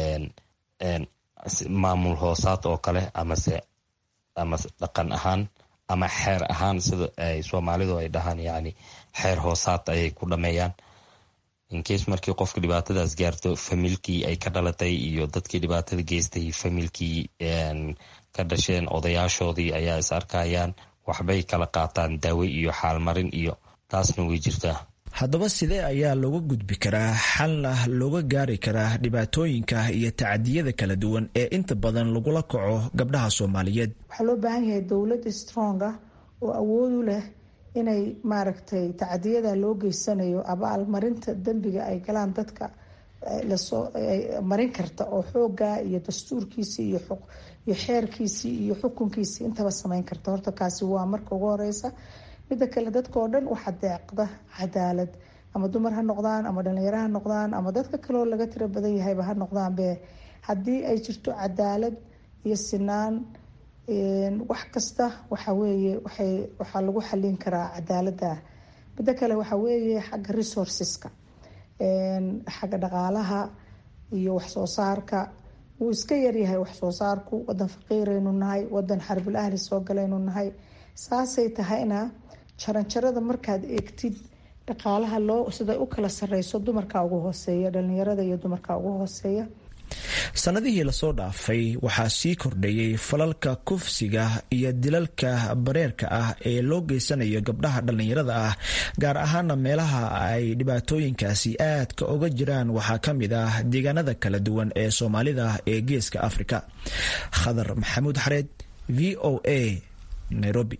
maamul hoosaad oo kale amase amase dhaqan ahaan ama xeer ahaan sida ay soomaalidu ay dhahaan yacni xeer hoosaad ayay ku dhameeyaan inkees markii qofka dhibaatadaas gaarto familkii ay ka dhalatay iyo dadkii dhibaatada geystay familkii ka dhasheen odayaashoodii ayaa is arkayaan waxbay kala qaataan daawe iyo xaalmarin iyo taasna way jirtaa haddaba sidee ayaa looga gudbi karaa xalna looga gaari karaa dhibaatooyinka iyo tacadiyada kala duwan ee inta badan lagula kaco gabdhaha soomaaliyeed waxaa loo baahan yahay dowlad strong ah oo awood u leh inay maaragtay tacadiyada loo geysanayo abaalmarinta dembiga ay galaan dadka lasoo marin karta oo xoogaa iyo dastuurkiisii iyo iyo xeerkiisii iyo xukunkiisii intaba sameyn karta horta kaasi waa marka ugu horeysa midda kale dadka oo dhan waxaa deeqda cadaalad ama dumar ha noqdaan ama dhalinyaro ha noqdaan ama dadka kaleoo laga tiro badan yahayba ha noqdaanbe haddii ay jirto cadaalad iyo sinaan wax kasta waxaweeye waxay waxaa lagu xalin karaa cadaalada midda kale waxaa weeye xagga resourceska xagga dhaqaalaha iyo waxsoo saarka wuu iska yaryahay waxsoo saarku wadan faqiiraynu nahay wadan xarbul ahli soo galaynu nahay saasay tahayna jaranjarada markaad eegtid dhaqaalaha loo siday u kala sareyso dumarka ugu hooseeya dhalinyarada iyo dumarka ugu hooseeya sannadihii lasoo dhaafay waxaa sii kordhayay falalka kufsiga iyo dilalka bareerka ah ee loo geysanayo gabdhaha dhallinyarada ah gaar ahaana meelaha ay dhibaatooyinkaasi aadka oga jiraan waxaa ka mid ah deegaanada kala duwan ee soomaalida ee geeska afrika khadar maxamuud xareed v o a nairobi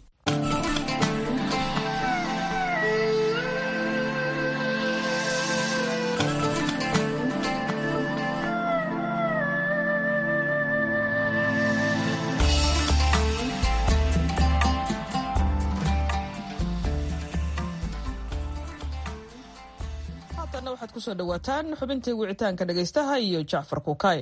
waxaad kusoo dhawaataan xubintii wicitaanka dhegaystaha iyo jacfar kuukay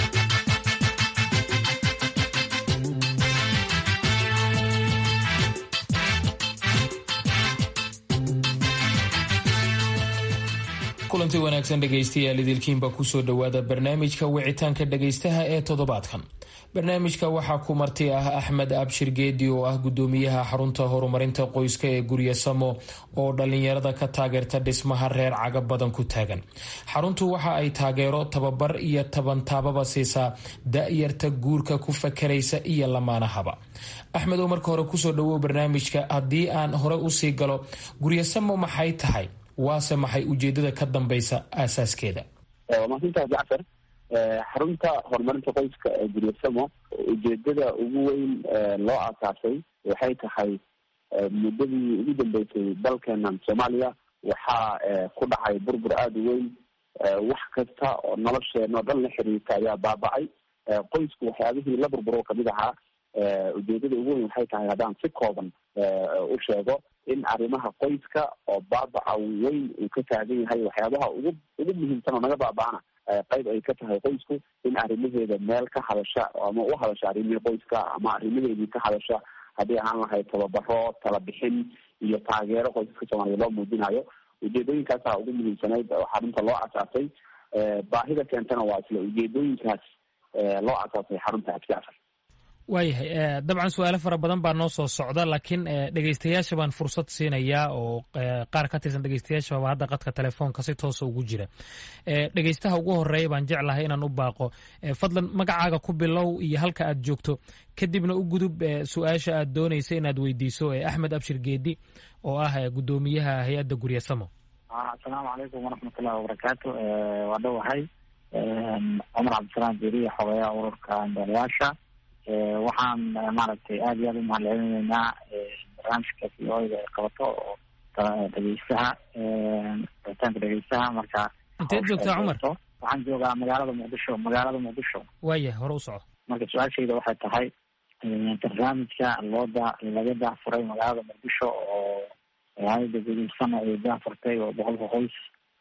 kulanti wanaagsan dhegaystayaal idilkiinba kusoo dhowaada barnaamijka wicitaanka dhegaystaha ee toddobaadkan barnaamijka waxaa ku marti ah axmed abshir geedi oo ah gudoomiyaha xarunta horumarinta qoyska ee gurya samo oo dhalinyarada ka taageerta dhismaha reer caga badan ku taagan xaruntu waxa ay taageero tababar iyo tabantaababa siisaa da-yarta guurka ku fakaraysa iyo lamaanahaba axmed oo marka hore kusoo dhawow barnaamijka haddii aan hore usii galo guryasamo maxay tahay waase maxay ujeedada ka dambeysa aasaaskeeda waa mahadsantaha jacfar xarunta horumarinta qoyska ee guryasamo ujeedada ugu weyn loo aasaasay waxay tahay muddadii ugu dambeysay dalkeenan soomaaliya waxaa ku dhacay burbur aada u weyn wax kasta oo nolosheena o dhan la xiriirta ayaa baaba'ay qoysku waxyaabihii la burburo kamid ahaa ujeedada ugu weyn waxay tahay haddaan si kooban u sheego in arrimaha qoyska oo baabaca weyn uu ka taagan yahay waxyaabaha ugu ugu muhiimsan oo naga baaba'ana qayb ay ka tahay qoysku in arrimaheeda meel ka hadasha ama u hadasha arrimihii qoyska ama arrimaheedii ka hadasha haddii ahaan lahayd tababaro talabixin iyo taageero qoysaska soomaaliya loo muujinayo ujeedooyinkaasa ugu muhiimsanayd oo xarunta loo asaasay baahida keentana waa isla ujeedooyinkaas loo asaasay xarunta abjacfar waayahay dabcan su-aalo fara badan baa noo soo socda laakiin dhegeystayaasha baan fursad siinayaa oo qaar ka tirsan dhegeystayaashaba hadda qadka telefoonka si toosa ugu jira dhegeystaha ugu horeeya baan jeclahay inaan u baaqo fadlan magacaaga ku bilow iyo halka aad joogto kadibna u gudub su-aasha aad doonaysa inaad weydiiso axmed abshir geedi oo ah gudoomiyaha hay-adda guryasamo asalaamu calaykum waraxmatullahi wabarakaatu waa dhowahay cumar cabdisalaam jeriya xogeeyaha ururka ambeelayaasha waxaan maaragtay aada iyo aada u mahadcelinaynaa barnaamijka v o da ay qabato oo dhegeystaha rabitaanka dhegeystaha marka inteed joogtaa cumar waxaan joogaa magaalada muqdisho magaalada muqdisho waayah hore u soco marka su-aashayda waxay tahay barnaamijka loo da laga daahfuray magaalada muqdisho oo hay-ada gudiysana ay daahfurtay oo boqolka qoys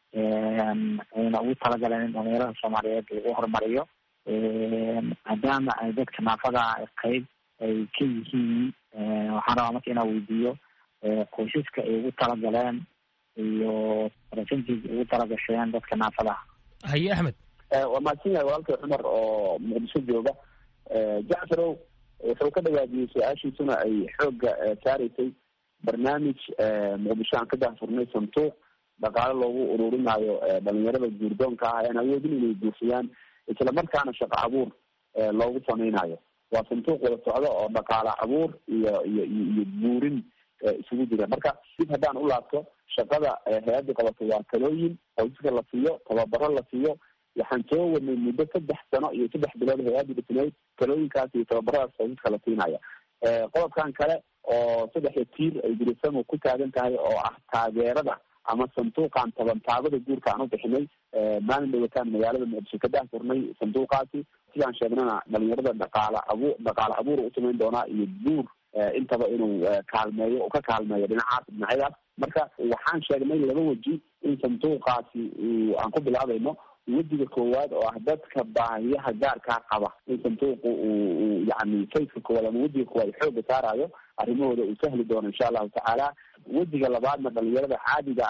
ayna ugu talagaleen in dhalinyarada soomaaliyeed lagu horumariyo maadaama ay dadka naafada qeyb ay ka yihiin waxaan rabaa marka inaa weydiiyo qoysaska ay ugu talagaleen iyo percentage ugu talagasheen dadka naafadaha haye axmed waa mahadsan yahay walaalkay cumar oo muqdisho jooga jacfarow wuxuu ka dhawaadiyey su-aashiisuna ay xoogga saaraysay barnaamij muqdisho aan ka daahfurnay santuuq dhaqaale loogu ururinayo dhalinyarada guurdoonka ah aan awoodin inay guursadaan isla markaana shaqo abuur loogu samaynayo waa sanduuq wada socdo oo dhaqaale abuur iyo iyo iyo buurin isugu jira marka dib haddaan u laabto shaqada hay-adda qabato waa talooyin qoysaska la siiyo tababaro la siiyo waxaan soo wadnay muddo saddex sano iyo saddex bilood hay-adda dhisnayd talooyinkaas iyo tababaradaas qoysaska la siinaya qodobkan kale oo saddexda tiir ay gurisamo ku taagan tahay oo ah taageerada ama sanduuqan tabantaabada guurka aan u bixinay maalin dhawataan magaalada muqdisho ka daahfurnay sanduuqaasi sidaan sheegnana dhalinyarada dhaqaala abu dhaqaale abuur u samayn doonaa iyo guur intaba inuu kaalmeeyo oo ka kaalmeeyo dhinacaas dhinacyadaas marka waxaan sheegnay laba weji in sanduuqaasi aan ku bilaabayno wejiga koowaad oo ah dadka baahiyaha gaarkaa qaba in sanduuqu uu yani fayska koowaad ama wejiga koowaad xooga saarayo arrimahooda uu sahli doono insha allahu tacaala wejiga labaadna dhalinyarada caadiga ah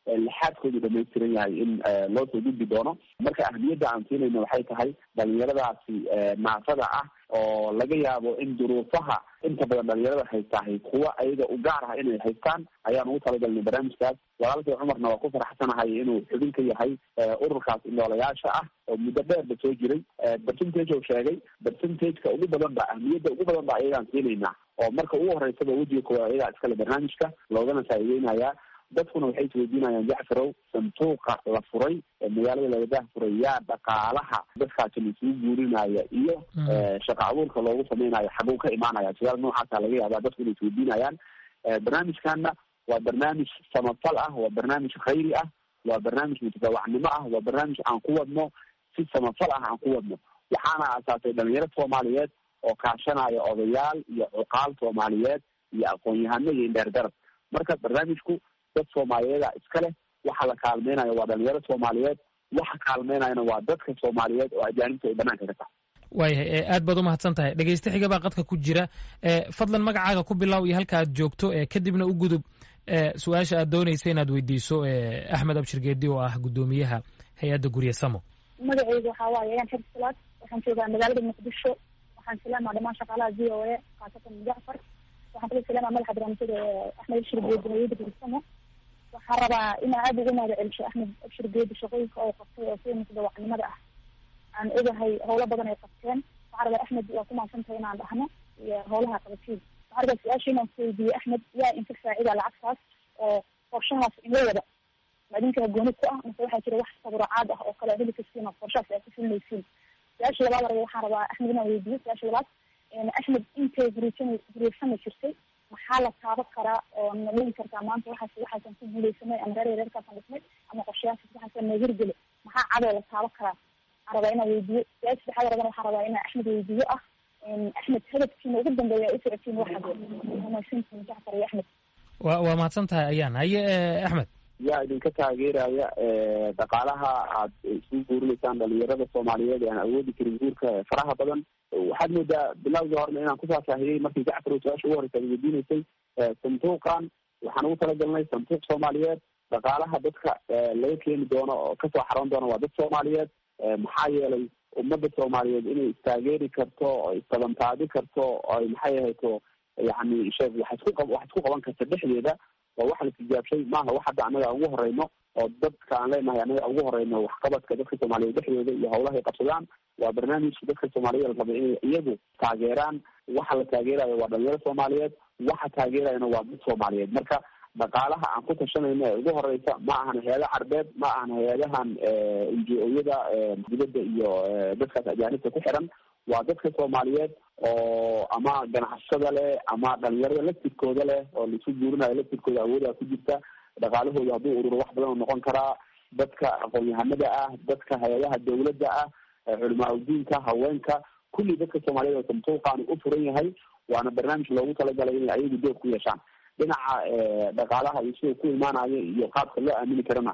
lixaadkoodu dhamaystiran yahay in loo soo gudbi doono marka ahmiyadda aan siinayno waxay tahay dhalinyaradaasi naafada ah oo laga yaabo in duruufaha inta badan dhalinyarada haystahay kuwa ayaga u gaar ah inay haystaan ayaan ugu talagalnay barnaamijkaas walaalkay cumarna waa ku faraxsanahay inuu xubin ka yahay ururkaas indhoolayaasha ah oo muddo dheerba soo jiray percentage oo sheegay percentageka ugu badan ba ahmiyadda ugu badan ba ayagaan siinaynaa oo marka ugu horeysaba wejiga koowaad ayagaa iskale barnaamijka loogana faa'iideynayaa dadkuna waxay isweydiinayaan jacfarow sanduuqa la furay ee magaalada lagadaha furay yaa dhaqaalaha dadkaasi laisugu guurinaya iyo shaqa abuurka loogu samaynayo xaguu ka imaanaya su-aal noocaasa laga yaabaa dadku inay isweydiinayaan barnaamijkana waa barnaamij samafal ah waa barnaamij khayri ah waa barnaamij mutadawacnimo ah waa barnaamij aan ku wadno si samafal ah aan ku wadno waxaana aasaasay dhalinyaro soomaaliyeed oo kaashanaya odayaal iyo cuqaal soomaaliyeed iyo aqoon-yahano iyo indheergarab marka barnaamijku dad soomaaliyeeda iska leh waxa la kaalmeynayo waa dhalinyaro soomaaliyeed waxa kaalmeynayana waa dadka soomaaliyeed oo ajaanibta ay banaanka ka tahay waayahay aad baad umahadsan tahay dhegeyste xiga baa qadka ku jira fadlan magacaaga ku bilow iyo halka aad joogto kadibna u gudub su-aasha aad doonaysa inaad weydiiso axmed abshir geedi oo ah guddoomiyaha hay-adda gurye samo magaceyga waxaa waaye ayaan xer salaad waxaan joogaa magaalada muqdisho waxaan salaamaa dhamaan shaqaalaha v o a khaasatan jacfar waxaan kala salaamaa madaxa barnaamijyada axmed abshir geedi hay-adda gurye samo waxaan rabaa inaa aada ugu mahad celisho axmed abshir geedi shaqooyinka oo qabtay oo sida mutadawacnimada ah aan ogahay howlo badan ay qabteen waxaa rabaa axmed waa ku mahadsantahay inaan dhahno iyo howlaha qabatiin waxaa rabaa su-aasha inaan kuweydiiye axmed yaa inka faacida lacagtaas oo qorshahaas inla wada ma idinkaa gooni ku ah mase waxaa jira wax saburacaad ah oo kale heli kastiin oo qorshahaas aad ku fulinaysiin su-aasha labaad raba waxaan rabaa axmed inaan weydiiyo su-aasha labaad axmed intay gurisan guriysama jirtay maxaa la taaban karaa oo na dhigi kartaa maanta waxaas waxaasan ku guuleysanay ama reer reerkaasaan dhisnay ama qorshayaasas waxaasan na hirgeli maxaa cadoo la taaban karaa waxaan rabaa inaan weydiiyo su-aasha saddexaad rabana waxaan rabaa inaan axmed weydiiyo ah axmed hadafkiina ugu dambeeya u socotiin waxade mahadsantiin jacfar iyo axmed wa waa mahadsan tahay ayaan haye axmed yaa idinka taageeraya dhaqaalaha aad isugu guurinaysaan dhalinyarada soomaaliyeed ee aan awoodi karin guurka faraha badan waxaad moodaa bilowgii horena inaan ku faahfaahiyey markii jacfar oo su-aasha ugu horeysa ad weydiinaysay sanduuqan waxaan ugu talagalnay sanduuq soomaaliyeed dhaqaalaha dadka laga keeni doono oo kasoo xaroon doona waa dad soomaaliyeed maxaa yeelay ummadda soomaaliyeed inay istaageeri karto oo istabantaabi karto oy maxay ahayto yani sheeg wax isku qa wax isku qaban karta dhexdeeda waa waxa la tijaabshay maaha wax hadda annaga ugu horeyno oo dadka aan leenahay annaga ugu horeyno waxqabadka dadka soomaaliyeed dhexdooda iyo howlahay qabsadaan waa barnaamij dadka soomaaliyeed la rabay inay iyagu taageeraan waxa la taageerayo waa dhalinyaro soomaaliyeed waxa taageerayana waa dad soomaaliyeed marka dhaqaalaha aan ku tashanayno ee ugu horeysa ma ahan hay-ada carbeed ma ahan hay-adahan ngo-yada dibadda iyo dadkaas ajaanibta ku xiran waa dadka soomaaliyeed oo ama ganacsada leh ama dhalinyarada laftirkooda leh oo laisu guurinayo laftirkooda awoodaa ku jirta dhaqaalahooda hadduu ururo wax badan oo noqon karaa dadka aqoon-yahanada ah dadka hay-adaha dawladda ah culimaa udiinka haweenka kulli dadka soomaaliyeed oo santuuqaani u furan yahay waana barnaamij loogu talagalay inay ayagu dood ku yeeshaan dhinaca dhaqaalaha iyo sida ku imaanayo iyo qaabka loo aamini karana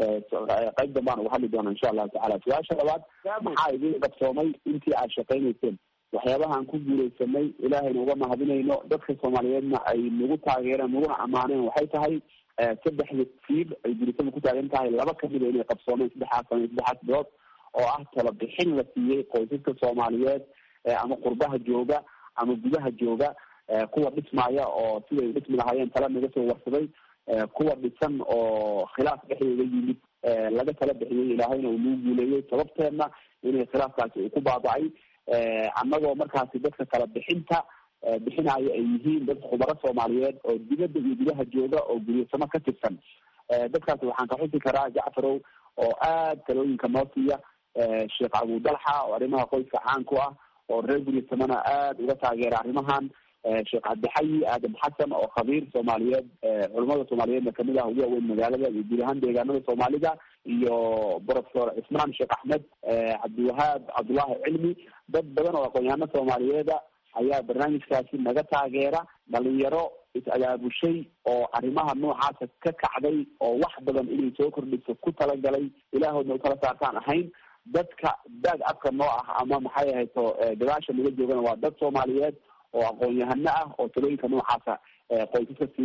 qayb dambaan uga hadli doona insha allahu tacala su-aasha labaad maxaa idin qabsoomay intii aad shaqaynayseen waxyaabahaan ku guuleysanay ilaahayna uga mahadinayno dadka soomaaliyeedna ay nagu taageereen naguna ammaaneen waxay tahay saddexda fiir ay guulisada ku taagan tahay laba kamida inay qabsoomeen saddexaas sano saddexaas bilood oo ah talabixin la siiyey qoysaska soomaaliyeed ama qurbaha jooga ama gudaha jooga kuwa dhismaya oo siday dhismi lahaayeen tala naga soo warsaday kuwa dhisan oo khilaaf dhexdooda yimid laga tala bixiyey ilaahayna uu nagu guuleeyey sababteedna inay khilaafkaasi uu ku baaba-ay annagoo markaasi dadka kala bixinta bixinayo ay yihiin dad khubaro soomaaliyeed oo dibadda iyo gudaha jooga oo guryasamo ka tirsan dadkaasi waxaan ka xusi karaa jacfarow oo aad talooyinka noo siiya sheekh abudalxa oo arrimaha qoyska caan ku ah oo reer guryasamona aada uga taageera arrimahan sheekh cabdixayi aadam xasan oo khabiir soomaaliyeed culamada soomaaliyeedna kamid ah ugu waaweyn magaalada iyo guud ahaan deegaanada soomaalida iyo professor cismaan sheekh axmed cabdiwahaab cabdullaahi cilmi dad badan oo aqoon-yahano soomaaliyeeda ayaa barnaamijkaasi naga taageera dhalinyaro is-abaabushay oo arrimaha noocaasa ka kacday oo wax badan inay soo kordhiso ku talagalay ilaahoodna utala saartaan ahayn dadka daag afka noo ah ama maxay ahayto gadaasha naga joogana waa dad soomaaliyeed oo aqoon-yahano ah oo talooyinka noocaasa qoysaska siiya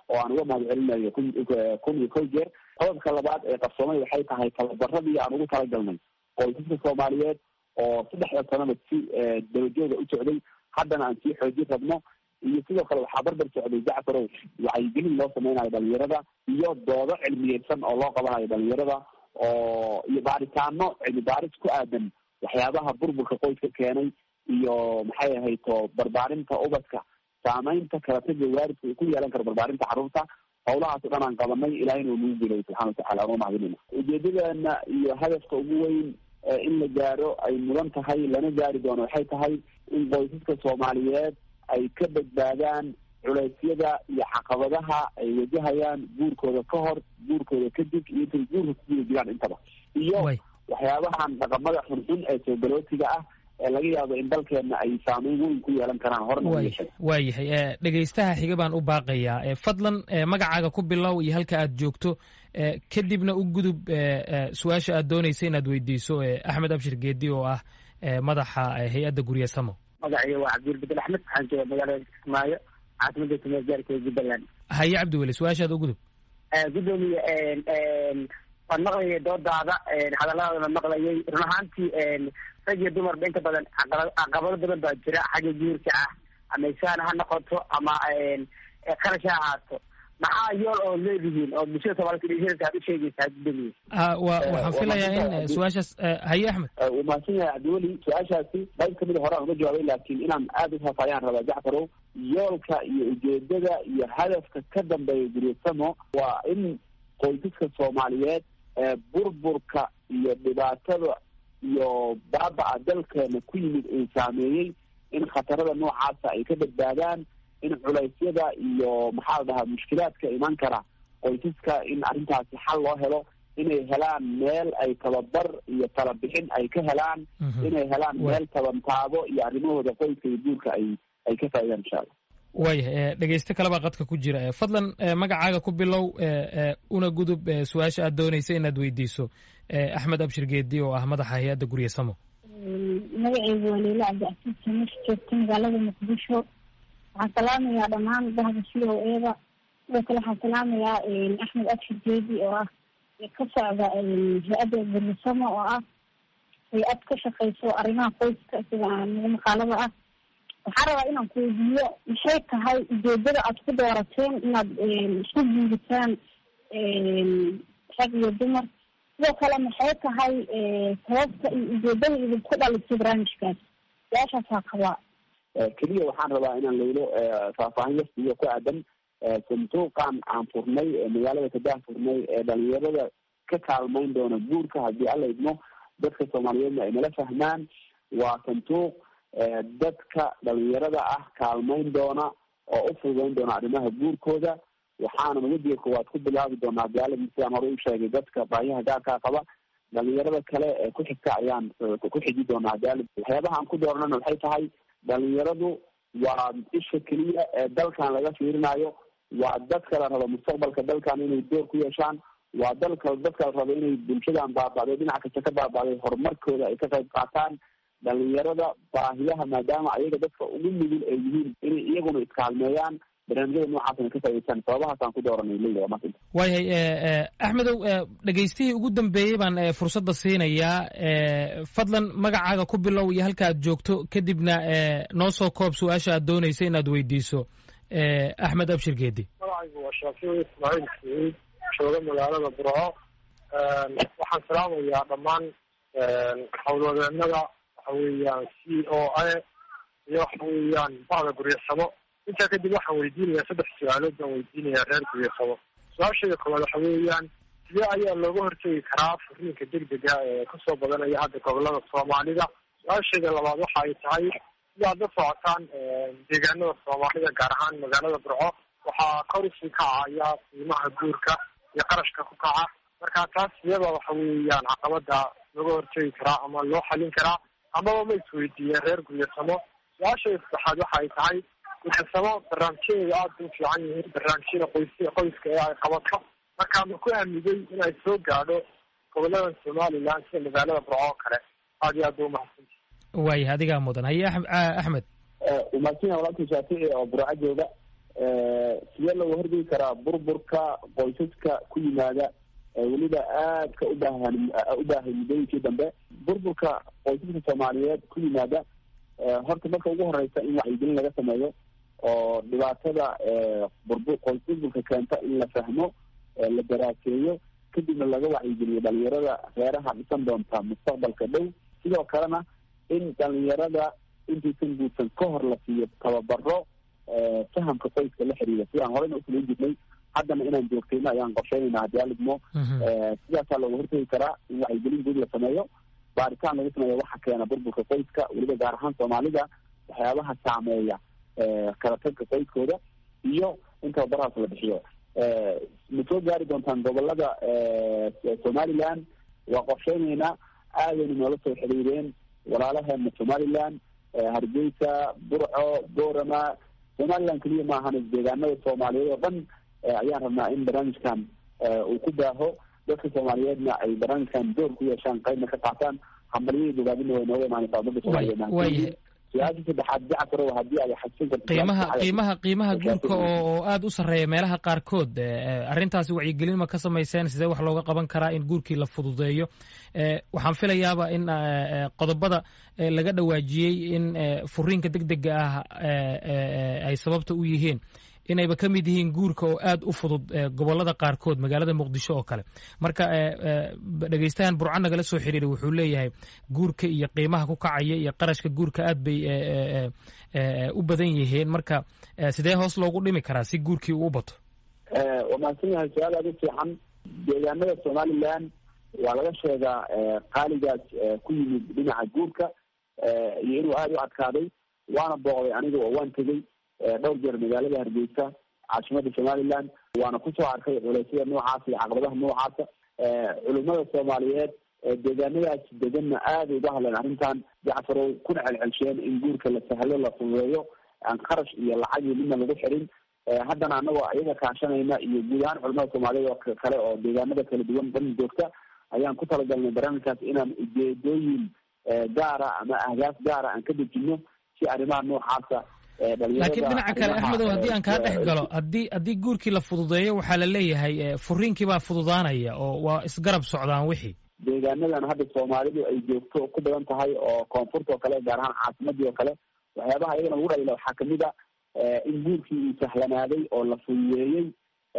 oo aan uga mahad celinayo kun kun iyo kow jeer qodobka labaad ee qarsoomay waxay tahay tababaradii aan ugu talagalnay qoysaska soomaaliyeed oo saddexda sanaba si dabajooga u socday haddana aan sii xoojin rabno iyo sidoo kale waxaa barbar socday jacfarow wacyigelin loo sameynayo dhalinyarada iyo doodo cilmiyeysan oo loo qabanayo dhalinyarada oo iyo baaritaano cilmi baaris ku aadan waxyaabaha burburka qoyska keenay iyo maxay ahayd to barbaarinta ubadka saameynta kalataga waaridka uu ku yeelan karo barbaarinta carruurta howlahaas o dhan aan qabanay ilahina uu nagu gelay subxana watacala aan umahadinayna ujeedadeena iyo hadafka ugu weyn in la gaaro ay mudan tahay lana gaari doono waxay tahay in qoysaska soomaaliyeed ay ka badbaadaan culeysyada iyo caqabadaha ay wajahayaan guurkooda ka hor guurkooda kadib iyo intay guurka kuguda jiraan intaba iyo waxyaabahan dhaqamada xunxun ee soogaloosiga ah ee laga yaabo in dalkeena ay saameyn weyn ku yeelan karaan horna waayahay dhegaystaha xiga baan u baaqayaa fadlan magacaaga ku bilow iyo halka aad joogto kadibna u gudub su-aasha aad doonaysa inaad weydiiso axmed abshir geedi oo ah madaxa hay-adda gurye samo magacayga waa cabdiwel bedel axmed waxaan jooga magaalada kismaayo caasimada tumeed gaarkeeda jubbaland haye cabdiweli su-aashaada u gudub gudoomiye waan maqlayay doodaada hadalladana maqlayay run ahaantii rag iyo dumarba inta badan caqabado badan baa jira xagga guurka ah ama isaan ha noqoto ama qarash ha ahaato maxaa yool oo leedihiin oo bulshada soomaalida dhegeysanaysa aad u sheegaysaa gudoomiye wa waxaan filayaa in su-aashaas haye axmed uu mahadsan yahay cabdiweli su-aashaasi qayb kamida hore aan uga jawaabay laakiin inaan aada u faafayaan rabaa jacfarow yoolka iyo ujeedada iyo hadafka ka dambeeya guryasamo waa in qoysaska soomaaliyeed burburka iyo dhibaatada iyo baaba-a dalkeena ku yimid uu saameeyey in khatarada noocaasa ay ka badbaadaan in culeysyada iyo maxaa la dhahaa mushkilaadka iman kara qoysaska in arrintaasi xal loo helo inay helaan meel ay tababar iyo talabixin ay ka helaan inay helaan meel tabantaabo iyo arrimahooda qoyska iyo guurka ay ay ka faaidaan insha allah waayahay dhegeyste kalebaa qadka ku jira fadlan magacaaga ku bilow una gudub su-aasha aad doonaysa inaad weydiiso axmed abshir geedi oo ah madaxa hay-adda gurye samo magaceygu waa leila cabdicasiis samesh joogta magaalada muqdisho waxaan salaamayaa dhammaan bahda c o eda sidoo kale waxaan salaamayaa axmed abshir geedi oo ah ka socda hay-adda gurye samo oo ah hay-ad ka shaqeyso arrimaha qoyska sida nagu maqaalada ah waxaan rabaa inaan ku weydiiyo maxay tahay ujeedada aad ku doorateen inaad isku guuritaan rag iyo dumar sidoo kale maxay tahay sababta iyo ujeedada idinku dhalisay barnaamijkaas su-aashaasaa qabaa keliya waxaan rabaa inaan laylo faahfaahin yasiyo ku aadan sanduuqan aan furnay ee magaalada kadah furnay ee dhalinyarada ka kaalmeyn doona guurka haddii alla idmo dadka soomaaliyeedna ay nala fahmaan waa sanduuq dadka dhalinyarada ah kaalmeyn doona oo u fududeyn doona arrimaha guurkooda waxaana wajiga koowaad ku bilaabi doonaa daaladi sidaan hore u sheegay dadka baahiyaha gaarkaa qaba dhalinyarada kale ee ku xigta ayaan ku xiji doonaa daalad waxyaabaha aan ku dooranana waxay tahay dhalinyaradu waa isha keliya ee dalkan laga fiirinayo waa dadka la rabo mustaqbalka dalkan inay door ku yeeshaan waa dalka dadka la rabo inay bulshadan baaba'day dhinac kasta ka baaba'day horumarkooda ay ka qayb qaataan dhalinyarada baahiyaha maadaama ayaga dadka ugu nugul ay yihiin inay iyaguna iskaalmeeyaan barnaamijyada noocaasna ka faa'idaystaan sababahaasaan ku dooranay leila waa maanta waayahay axmedow dhegeystihii ugu dambeeyey baan fursadda siinayaa fadlan magacaaga ku bilow iyo halka aad joogto kadibna noo soo koob su-aasha aad doonaysa inaad weydiiso axmed abshir geedi magacaygu waa shaafici ismaaciil saciid jooga magaalada burco waxaan salaamayaa dhammaan howlwadeenada waxa weeyaan c o a iyo waxa weeyaan bacda guryasamo intaa kadib waxaan weydiinayaa saddex su-aalood baan weydiinayaa reer guryasamo su-aashayda koowaad waxa weeyaan sidee ayaa looga hortegi karaa furiinka degdega ee kasoo badanaya hadda gobolada soomaalida su-aashayda labaad waxa ay tahay sidaad la socotaan deegaanada soomaalida gaar ahaan magaalada burco waxaa kor usii kacaya qiimaha guurka iyo qarashka ku kaca marka taas iyada waxa weeyaan caqabada looga hortegi karaa ama loo xalin karaa amaba ma isweydiiyeen reer guryasamo su-aashayda saddexaad waxa ay tahay guryasamo barnaamijyadeeda aada u fiican yihiin barnaamijyada qoys qoyska ee ay qabato marka ma ku aamigay in ay soo gaadho gobolada somaliland sida magaalada burco oo kale aada iyo aad ba umahadsanti waayah adigaa mudan haye axmed umaadsan walaalkii shaafici oo burco jooga sidee looga hortegi karaa burburka qoysaska ku yimaada weliba aadka ubaahan u baahay muddooyinkii dambe burburka qoysaska soomaaliyeed ku yimaada horta marka ugu horeysa in wacyigelin laga sameeyo oo dhibaatada burbu qoys burburka keenta in la fahmo la daraaseeyo kadibna laga wacyigeliyo dhalinyarada reeraha dhisan doonta mustaqbalka dhow sidoo kalena in dhalinyarada intaysan guursan ka hor la siiyo tababaro fahamka qoyska la xiriira sidaan horeyna usamayn jirnay haddana inaan joogtayno ayaan qorsheynayna haddii alidmo sidaasaa looga hortegi karaa in wacyigelin guud la sameeyo baaritaan lagu sameeyo waxa keena burburka qoyska weliba gaar ahaan soomaalida waxyaabaha saameeya kala tagka qoyskooda iyo in tababarahaas la bixiyo ma soo gaari doontaan gobolada somaliland waa qorsheyneynaa aadayna noola soo xiriireen walaalaheena somaliland hargeysa burco boorama somaliland keliya maahan deegaanada soomaaliyeed oo dhan ayaan rabnaa in barnaamijkan uu ku baaho dadka soomaaliyeedna ay barnaamijkan door ku yeeshaan qaybna ka qaataan hambalyadii bogaadina way nooga imaanaysaa umada soomaaliyeed su-aasha saddexaad jacfarow haddii ay xasin karto qiimaha qiimaha qiimaha guurka oo oo aada u sarreeya meelaha qaarkood arrintaasi wacyigelin ma ka samayseen sidee wax looga qaban karaa in guurkii la fududeeyo waxaan filayaaba in qodobada laga dhawaajiyey in furiinka deg dega ah ay sababta u yihiin inayba ka mid yihiin guurka oo aada u fudud gobolada qaarkood magaalada muqdisho oo kale marka dhegeystahan burco nagala soo xiriiray wuxuu leeyahay guurka iyo qiimaha ku kacaya iyo qarashka guurka aad bay u badan yihiin marka sidee hoos loogu dhimi karaa si guurkii uu u bato waa mahadsan yahay su-aal aada u fiican deegaanada somaliland waa laga sheegaa qaaligaas ku yimid dhinaca guurka iyo inuu aada u adkaaday waana booqday aniga oo waan tegey dhowr jeer magaalada hargeysa caasimada somaliland waana kusoo arkay culeysyada noocaas iyo caqabadaha noocaasa culimada soomaaliyeed deegaanadaas deganna aaday uga hadleen arrintan jacfarow kuna celcelsheen in guurka la sahlo la fududeeyo aan kharash iyo lacag iyo midna lagu xirin haddana anagoo iyaga kaashanayna iyo guud ahaan culimada soomaaliyeed oo kale oo deegaanada kala duwan dhan joogta ayaan ku talagalnay barnaamijkaas inaan ujeedooyin gaara ama ahdaaf gaara aan ka dejino si arrimaha noocaasa laakiin dhinaca kale axmedow haddii aan kaa dhex galo haddii haddii guurkii la fududeeyo waxaa la leeyahay furiinkii baa fududaanaya oo waa isgarab socdaan wixii deegaanadan hadda soomaalidu ay joogto ku badan tahay oo koonfurta oo kale gaar ahaan caasimadii oo kale waxyaabaha iyagana ugu dhalila waxaa kamid a in guurkii uu sahlanaaday oo la fududeeyey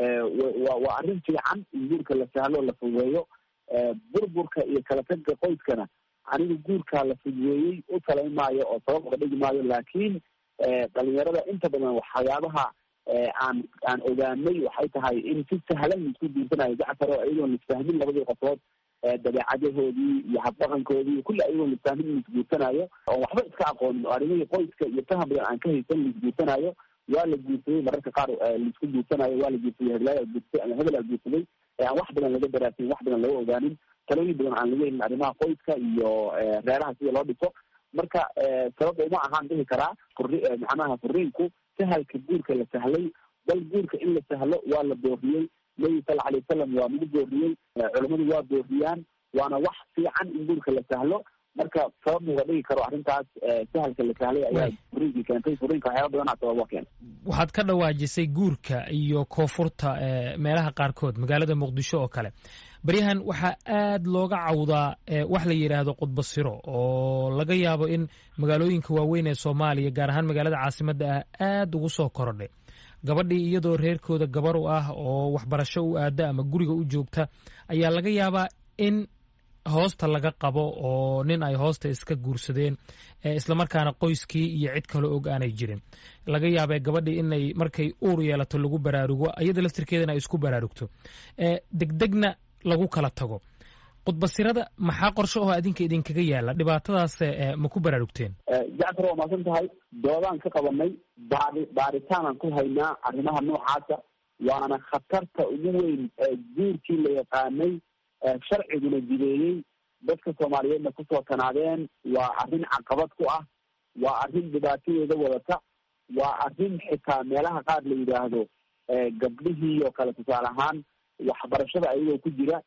wa waa arrin fiican in guurka la sahlo oo la fududeeyo burburka iyo kala tagga qoyskana anigu guurkaa la fududeeyey u talayn maayo oo sabab uga dhigi maayo laakiin dhalinyarada inta badan waxyaabaha aan aan ogaanay waxay tahay in si sahlan laisku guursanayo jacfar oo iyagoon lisfahmin labadii qofood dabeecadahoodii iyo habdhaqankoodii kulli ayagoon lisfahmin in laisguursanayo oon waxba iska aqoonin oo arrimihii qoyska iyo faham badan aan ka haysan laisguursanayo waa la guursaday mararka qaar laisku guursanayo waa la guursaday heblaaya guursatay ama hebel a guursaday aan wax badan laga daraasin wax badan laga ogaanin talooyin badan aan laga helin arrimaha qoyska iyo reeraha sida loo dhiso marka sababta uma ahaan dhihi karaa furi macnaha furiinku sahalka guurka la sahlay bal guurka in la sahlo waa la booriyey nabi sala alay wasalam waa nagu booriyey culamadu waa booriyaan waana wax fiican in guurka la sahlo marka sabab muga dhigi karo arrintaas sahalka la sahlay ayaa furiinkii keentay furiinka waxyaaba badanaa sabab waa keena waxaad ka dhawaajisay guurka iyo koonfurta meelaha qaarkood magaalada muqdisho oo kale baryahan waxaa aad looga cawdaa wax la yidhaahdo qudbasiro oo laga yaabo in magaalooyinka waaweyn ee soomaaliya gaar ahaan magaalada caasimadda ah aad ugu soo korodhay gabadhii iyadoo reerkooda gabar u ah oo waxbarasho u aada ama guriga u joogta ayaa laga yaabaa in hoosta laga qabo oo nin ay hoosta iska guursadeen islamarkaana qoyskii iyo cid kale og aanay jirin laga yaabee gabadhii inay markay uur yeelato lagu baraarugo iyada laftirkeedana ay isku baraarugto degdegna lagu kala tago qudbasirada maxaa qorshe oo adinka idinkaga yaala dhibaatadaas ma ku baraarugteen jacfar waa maasan tahay doodaan ka qabanay baari baaritaanaan ku haynaa arrimaha noocaasa waana khatarta ugu weyn guurkii la yaqaanay sharciguna jideeyey dadka soomaaliyeedna kusoo tanaadeen waa arrin caqabad ku ah waa arrin dhibaatadeeda wadata waa arrin xitaa meelaha qaar la yidhaahdo gabdhihii oo kale tusaale ahaan waxbarashada ayagoo ku jira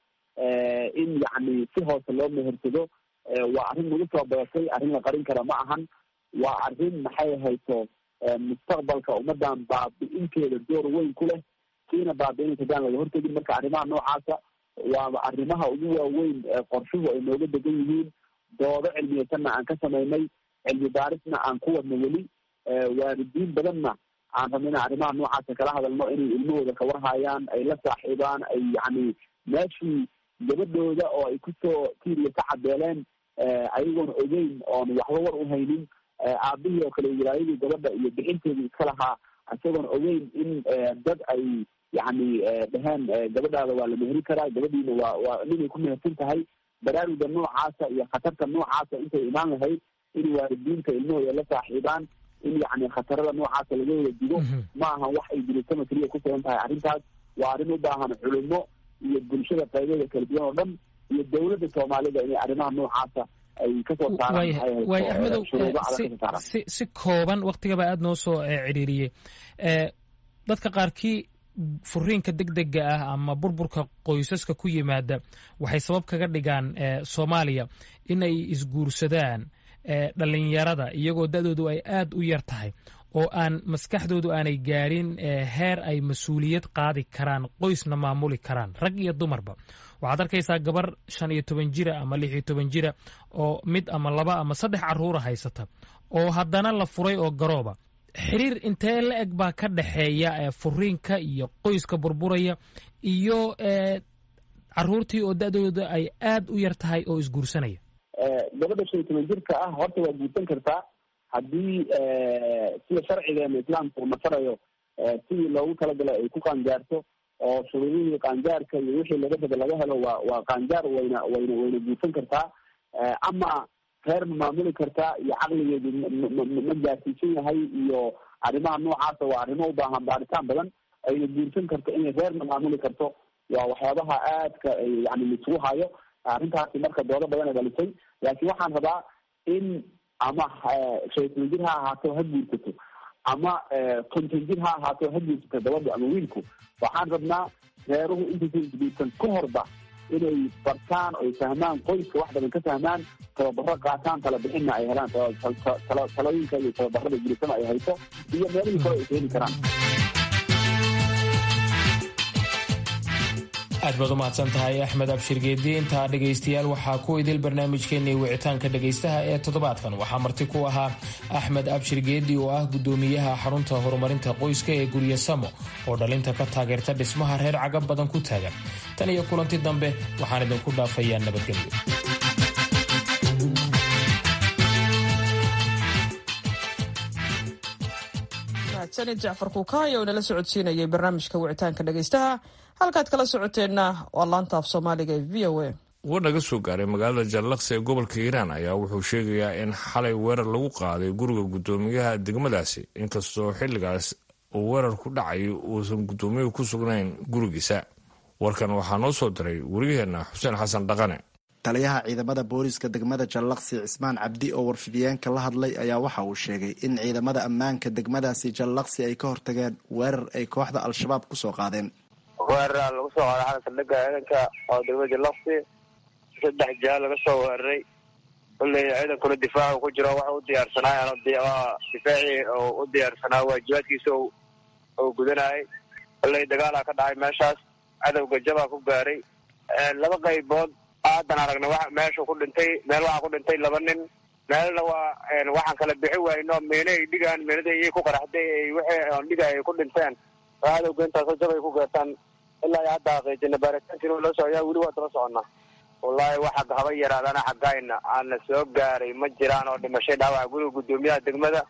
in yacni si hoose loo mehersado waa arrin nagu soo badatay arrin la qarin kara ma ahan waa arrin maxay hayso mustaqbalka ummadan baabi-inteeda door weyn ku leh kiina baabi-inaysa hadaan laga hortegin marka arrimaha noocaasa waaba arrimaha ugu waaweyn qorshuhu ay nooga degan yihiin doodo cilmiyeysanna aan ka samaynay cilmi baarisna aan ku wadno weli waalidiin badanna aan rabno inaan arrimaha noocaasa kala hadalno inay ilmahooda kawarhayaan ay la saaxiibaan ay yacni meeshii gabadhooda oo ay kusoo tiiriya ka cadeeleen ayagoona ogeyn oon waxba war u haynin aabihii oo kale wilaayadii gabadha iyo bixinteedii iska lahaa isagoona ogeyn in dad ay yacni dheheen gabadhaada waa la meheri karaa gabadhiina waa waa ninay ku mehersan tahay baraaruga noocaasa iyo khatarta noocaasa intay imaan lahayd in waalidiinta ilmahooda la saaxiibaan in yacni khatarada noocaasa laga wada digo ma ahan wax ay jirisama keliya ku sugan tahay arrintaas waa arrin u baahan culimo iyo bulshada qaybeeda kala duwan oo dhan iyo dowladda soomaalida inay arrimaha noocaasa ay kasoo waay axmedow si si kooban waktigaba aada noo soo cidhiiriyey dadka qaarkii furiinka deg dega ah ama burburka qoysaska ku yimaada waxay sabab kaga dhigaan soomaaliya inay isguursadaan dhalinyarada iyagoo da-doodu ay aada u yar tahay oo aan maskaxdoodu aanay gaadhin heer ay mas-uuliyad qaadi karaan qoysna maamuli karaan rag iyo dumarba waxaad arkaysaa gabar shan iyo toban jira ama lix iyo toban jira oo mid ama laba ama saddex caruura haysata oo haddana la furay oo garooba xiriir intee la eg baa ka dhexeeya furiinka iyo qoyska burburaya iyo caruurtii oo da-dooda ay aada u yar tahay oo isguursanaya gabadha shan iyo toban jirka ah horta waa guursan kartaa haddii sida sharcigeena islaamka uu nafarayo sidii loogu talagalay ay ku qaangaarto oo shuruudihii qaangaarka iyo wixii laga raba laga helo waa waa qaangaar wayna wayna wayna guursan kartaa ama reer ma maamuli kartaa iyo caqligeedu ma gaarsiisan yahay iyo arrimaha noocaasa waa arrimo u baahan baaritaan badan ayna guursan karto inay reerna maamuli karto waa waxyaabaha aadka yani laisugu hayo arrintaasi marka doodo badan ay dhalisay laakiin waxaan rabaa in ama shaytan jir ha ahaato ha guursato ama konton jir ha ahaato ha guursato gabadha ama wiilku waxaan rabnaa reeruhu intaysan isguursan ka horba inay bartaan oy fahmaan qoyska wax badan ka fahmaan tababaro qaataan tala bixinna ay helaan talooyinka iyo tababarada guursama ay hayso iyo meelihii kale ay ka heli karaan aad baad u mahadsan tahay axmed abshir geedi intaa dhegaystayaal waxaa ku idil barnaamijkeennii wicitaanka dhegaystaha ee toddobaadkan waxaa marti ku ahaa axmed abshir geedi oo ah guddoomiyaha xarunta horumarinta qoyska ee gurya samo oo dhalinta ka taageerta dhismaha reer cagab badan ku taagan tan iyo kulanti dambe waxaan idinku dhaafayaa nabadgelyo sanid jacfar kuukaay oo inala socodsiinayay barnaamijka wicitaanka dhegaystaha halkaad kala socoteenna waa laanta af soomaaliga ee v o a war naga soo gaaray magaalada jallaqsi ee gobolka hiiraan ayaa wuxuu sheegayaa in xalay weerar lagu qaaday guriga guddoomiyaha degmadaasi inkastoo xilligaas uu weerar ku dhacayo uusan guddoomiyuhu ku sugnayn gurigiisa warkan waxaa noo soo diray wariyaheenna xuseen xasan dhaqane taliyaha ciidamada booliiska degmada jallaqsi cismaan cabdi oo warfidiyeenka la hadlay ayaa waxa uu sheegay in ciidamada ammaanka degmadaasi jallaqsi ay ka hortageen weerar ay kooxda al-shabaab kusoo qaadeen weeraraa lagu soo qaaday xalan saldhigga ciidanka oo degmada jallaqsi saddex jaha laga soo weeraray kulley ciidankuna difaacu ku jiro waxa u diyaarsanaayan difaacii oo u diyaarsanaa waajibaadkiisa oo gudanayay kulley dagaalaa ka dhacay meeshaas cadowga jabaa ku gaaray laba qaybood aadan aragna wa meesha ku dhintay meel waxaa ku dhintay laba nin meelna waa waxaan kala bixi wayno miina ay dhigaan miinada iyay ku qaraxday wixii on dhiga ay ku dhinteen oo cadowga intaasoo jab ay ku gaartaan ilaa iyo hadda xaqiijina baaritaankiina loo socoyaa weli waa daba soconnaa wallaahi waxa haba yaraadana xaggayna aana soo gaaray ma jiraan oo dhimashay dhaawaca guriga guddoomiyaha degmada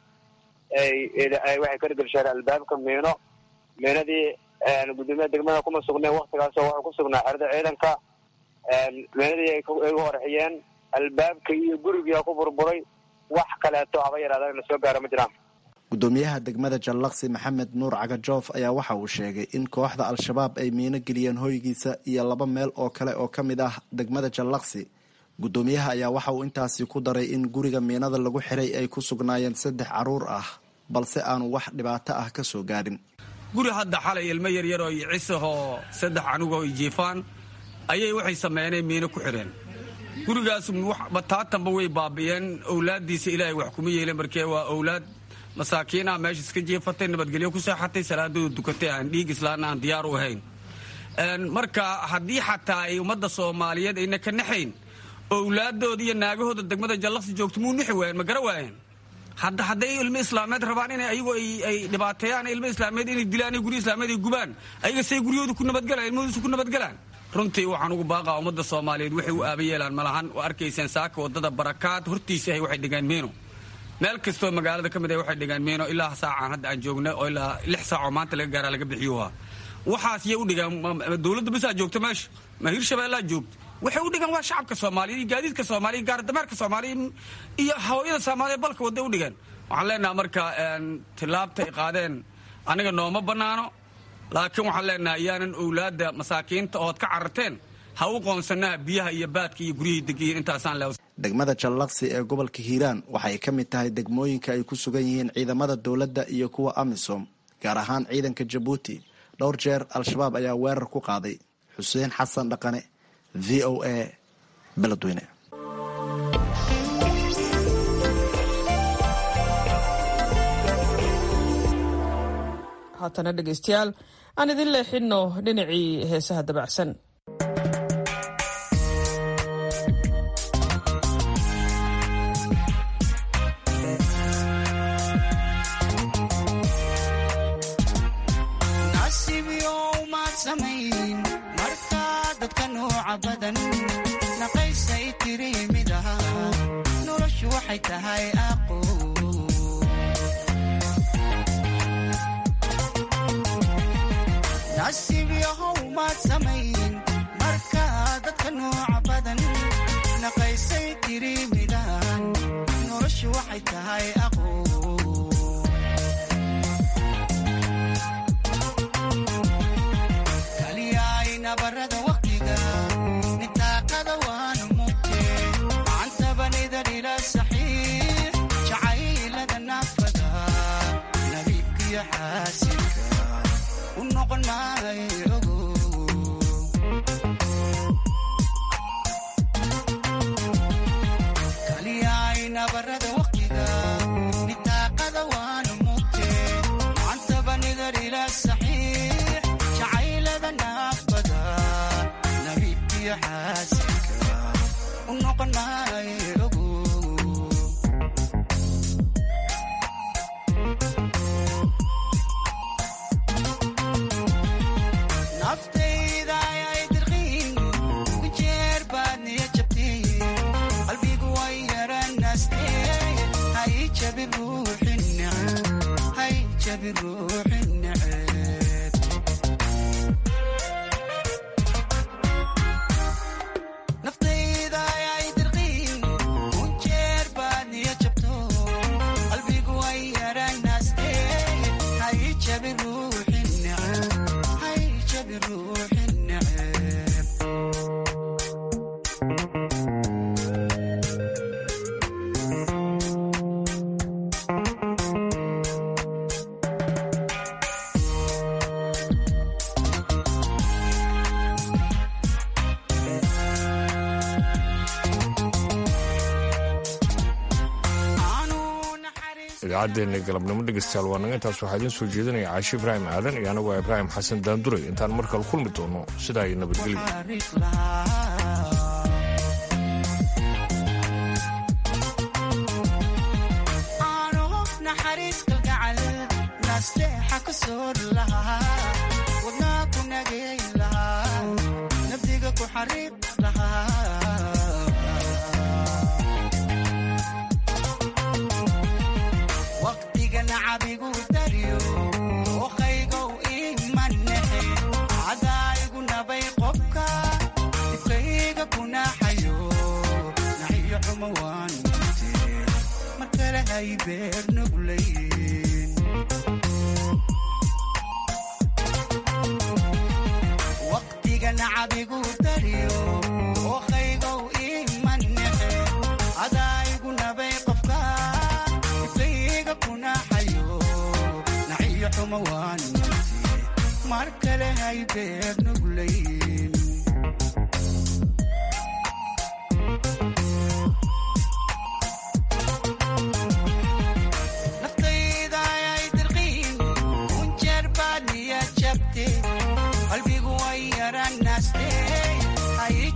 ay waxay ka dhigasheen albaabka miino miinadii guddoomiyaha degmada kuma sugneen waktigaasoo waxuu ku sugnaa xerada ciidanka miinadii ay u horxiyeen albaabka iyo gurigia ku burburay wax kaleeto haba yaraadana na soo gaara ma jiraan guddoomiyaha degmada jallaqsi maxamed nuur cagajoof ayaa waxa uu sheegay in kooxda al-shabaab ay miino geliyeen hoygiisa iyo laba meel oo kale oo ka mid ah degmada jallaqsi guddoomiyaha ayaa waxa uu intaasi ku daray in guriga miinada lagu xiray ay ku sugnaayeen saddex caruur ah balse aanu wax dhibaato ah ka soo gaadhin guri hadda xalay ilmo yaryar oo cisahoo saddex anugoo jiifaan ayay waxay sameyneen miino ku xireen gurigaas bataatanba way baabi'een owlaaddiisa ilaahay wax kuma yeelen markee waa owlaad masaakiinaa meesha iska jiifatay nabadgelyo ku seexatay salaadooda dukatay aan dhiig islaana aan diyaar u ahayn marka haddii xataa ay ummadda soomaaliyeed ayna ka naxayn owlaadooda iyo naagahooda degmada jallaqsi joogto muu nixi waayeen ma gara waayeen hadda hadday ilmo islaameed rabaan in ayagu ay dhibaateeyaan ilmo islaameed inay dilaan guryo islaameed ay gubaan ayaga say guryahooda ku nabadgalaan ilmahoodisu ku nabadgalaan runtii waxaan ugu baaqaa ummadda soomaaliyeed waxay u aaba yeelaan malahan oo arkayseen saaka wadada barakaad hortiisa ahay waxay dhigaan meeno meel kastoo magaalada ka mid ah waxay dhigaan meeno ilaa saacaan hadda aan joogna oo ilaa lix saacoo maanta laga gaaraa laga bixiyuha waxaas yay u dhigaan dowladda bisaa joogta meesha ma hirshabeellaa joogta waxay u dhigaan waa shacabka soomaaliya iyo gaadiidka soomaaliya gaardameerka soomaaliya iyo hawayada soomaaliya balka wadda u dhigaan waxaan leenaha marka tilaabta ay qaadeen aniga nooma bannaano laakiin waxaan leenahay yaanan owlaadda masaakiinta ood ka cararteen ha u qoonsanaha biyaha iyo baadka iyo guryihii degiyiin intaasaan le degmada jallaqsi ee gobolka hiiraan waxay ka mid tahay degmooyinka ay ku sugan yihiin ciidamada dowladda iyo kuwa amisom gaar ahaan ciidanka jabuuti dhowr jeer al-shabaab ayaa weerar ku qaaday xuseen xasan dhaqane v o a beledweyne haatana dhegaystayaal aan idin leexinno dhinacii heesaha dabacsan idaacaddeena galabnimo dhegeystayaal waa naga intaas waxaa idiin soo jeedinaya caashi ibraahim aadan iyo anagu waa ibraahim xasan daanduray intaan mar kale kulmi doono sidaa iyo nabadgelyo mar kale hay beer nuglayn naftayda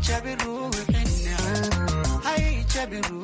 jabin ruuxi neceb hay jabin ruuxi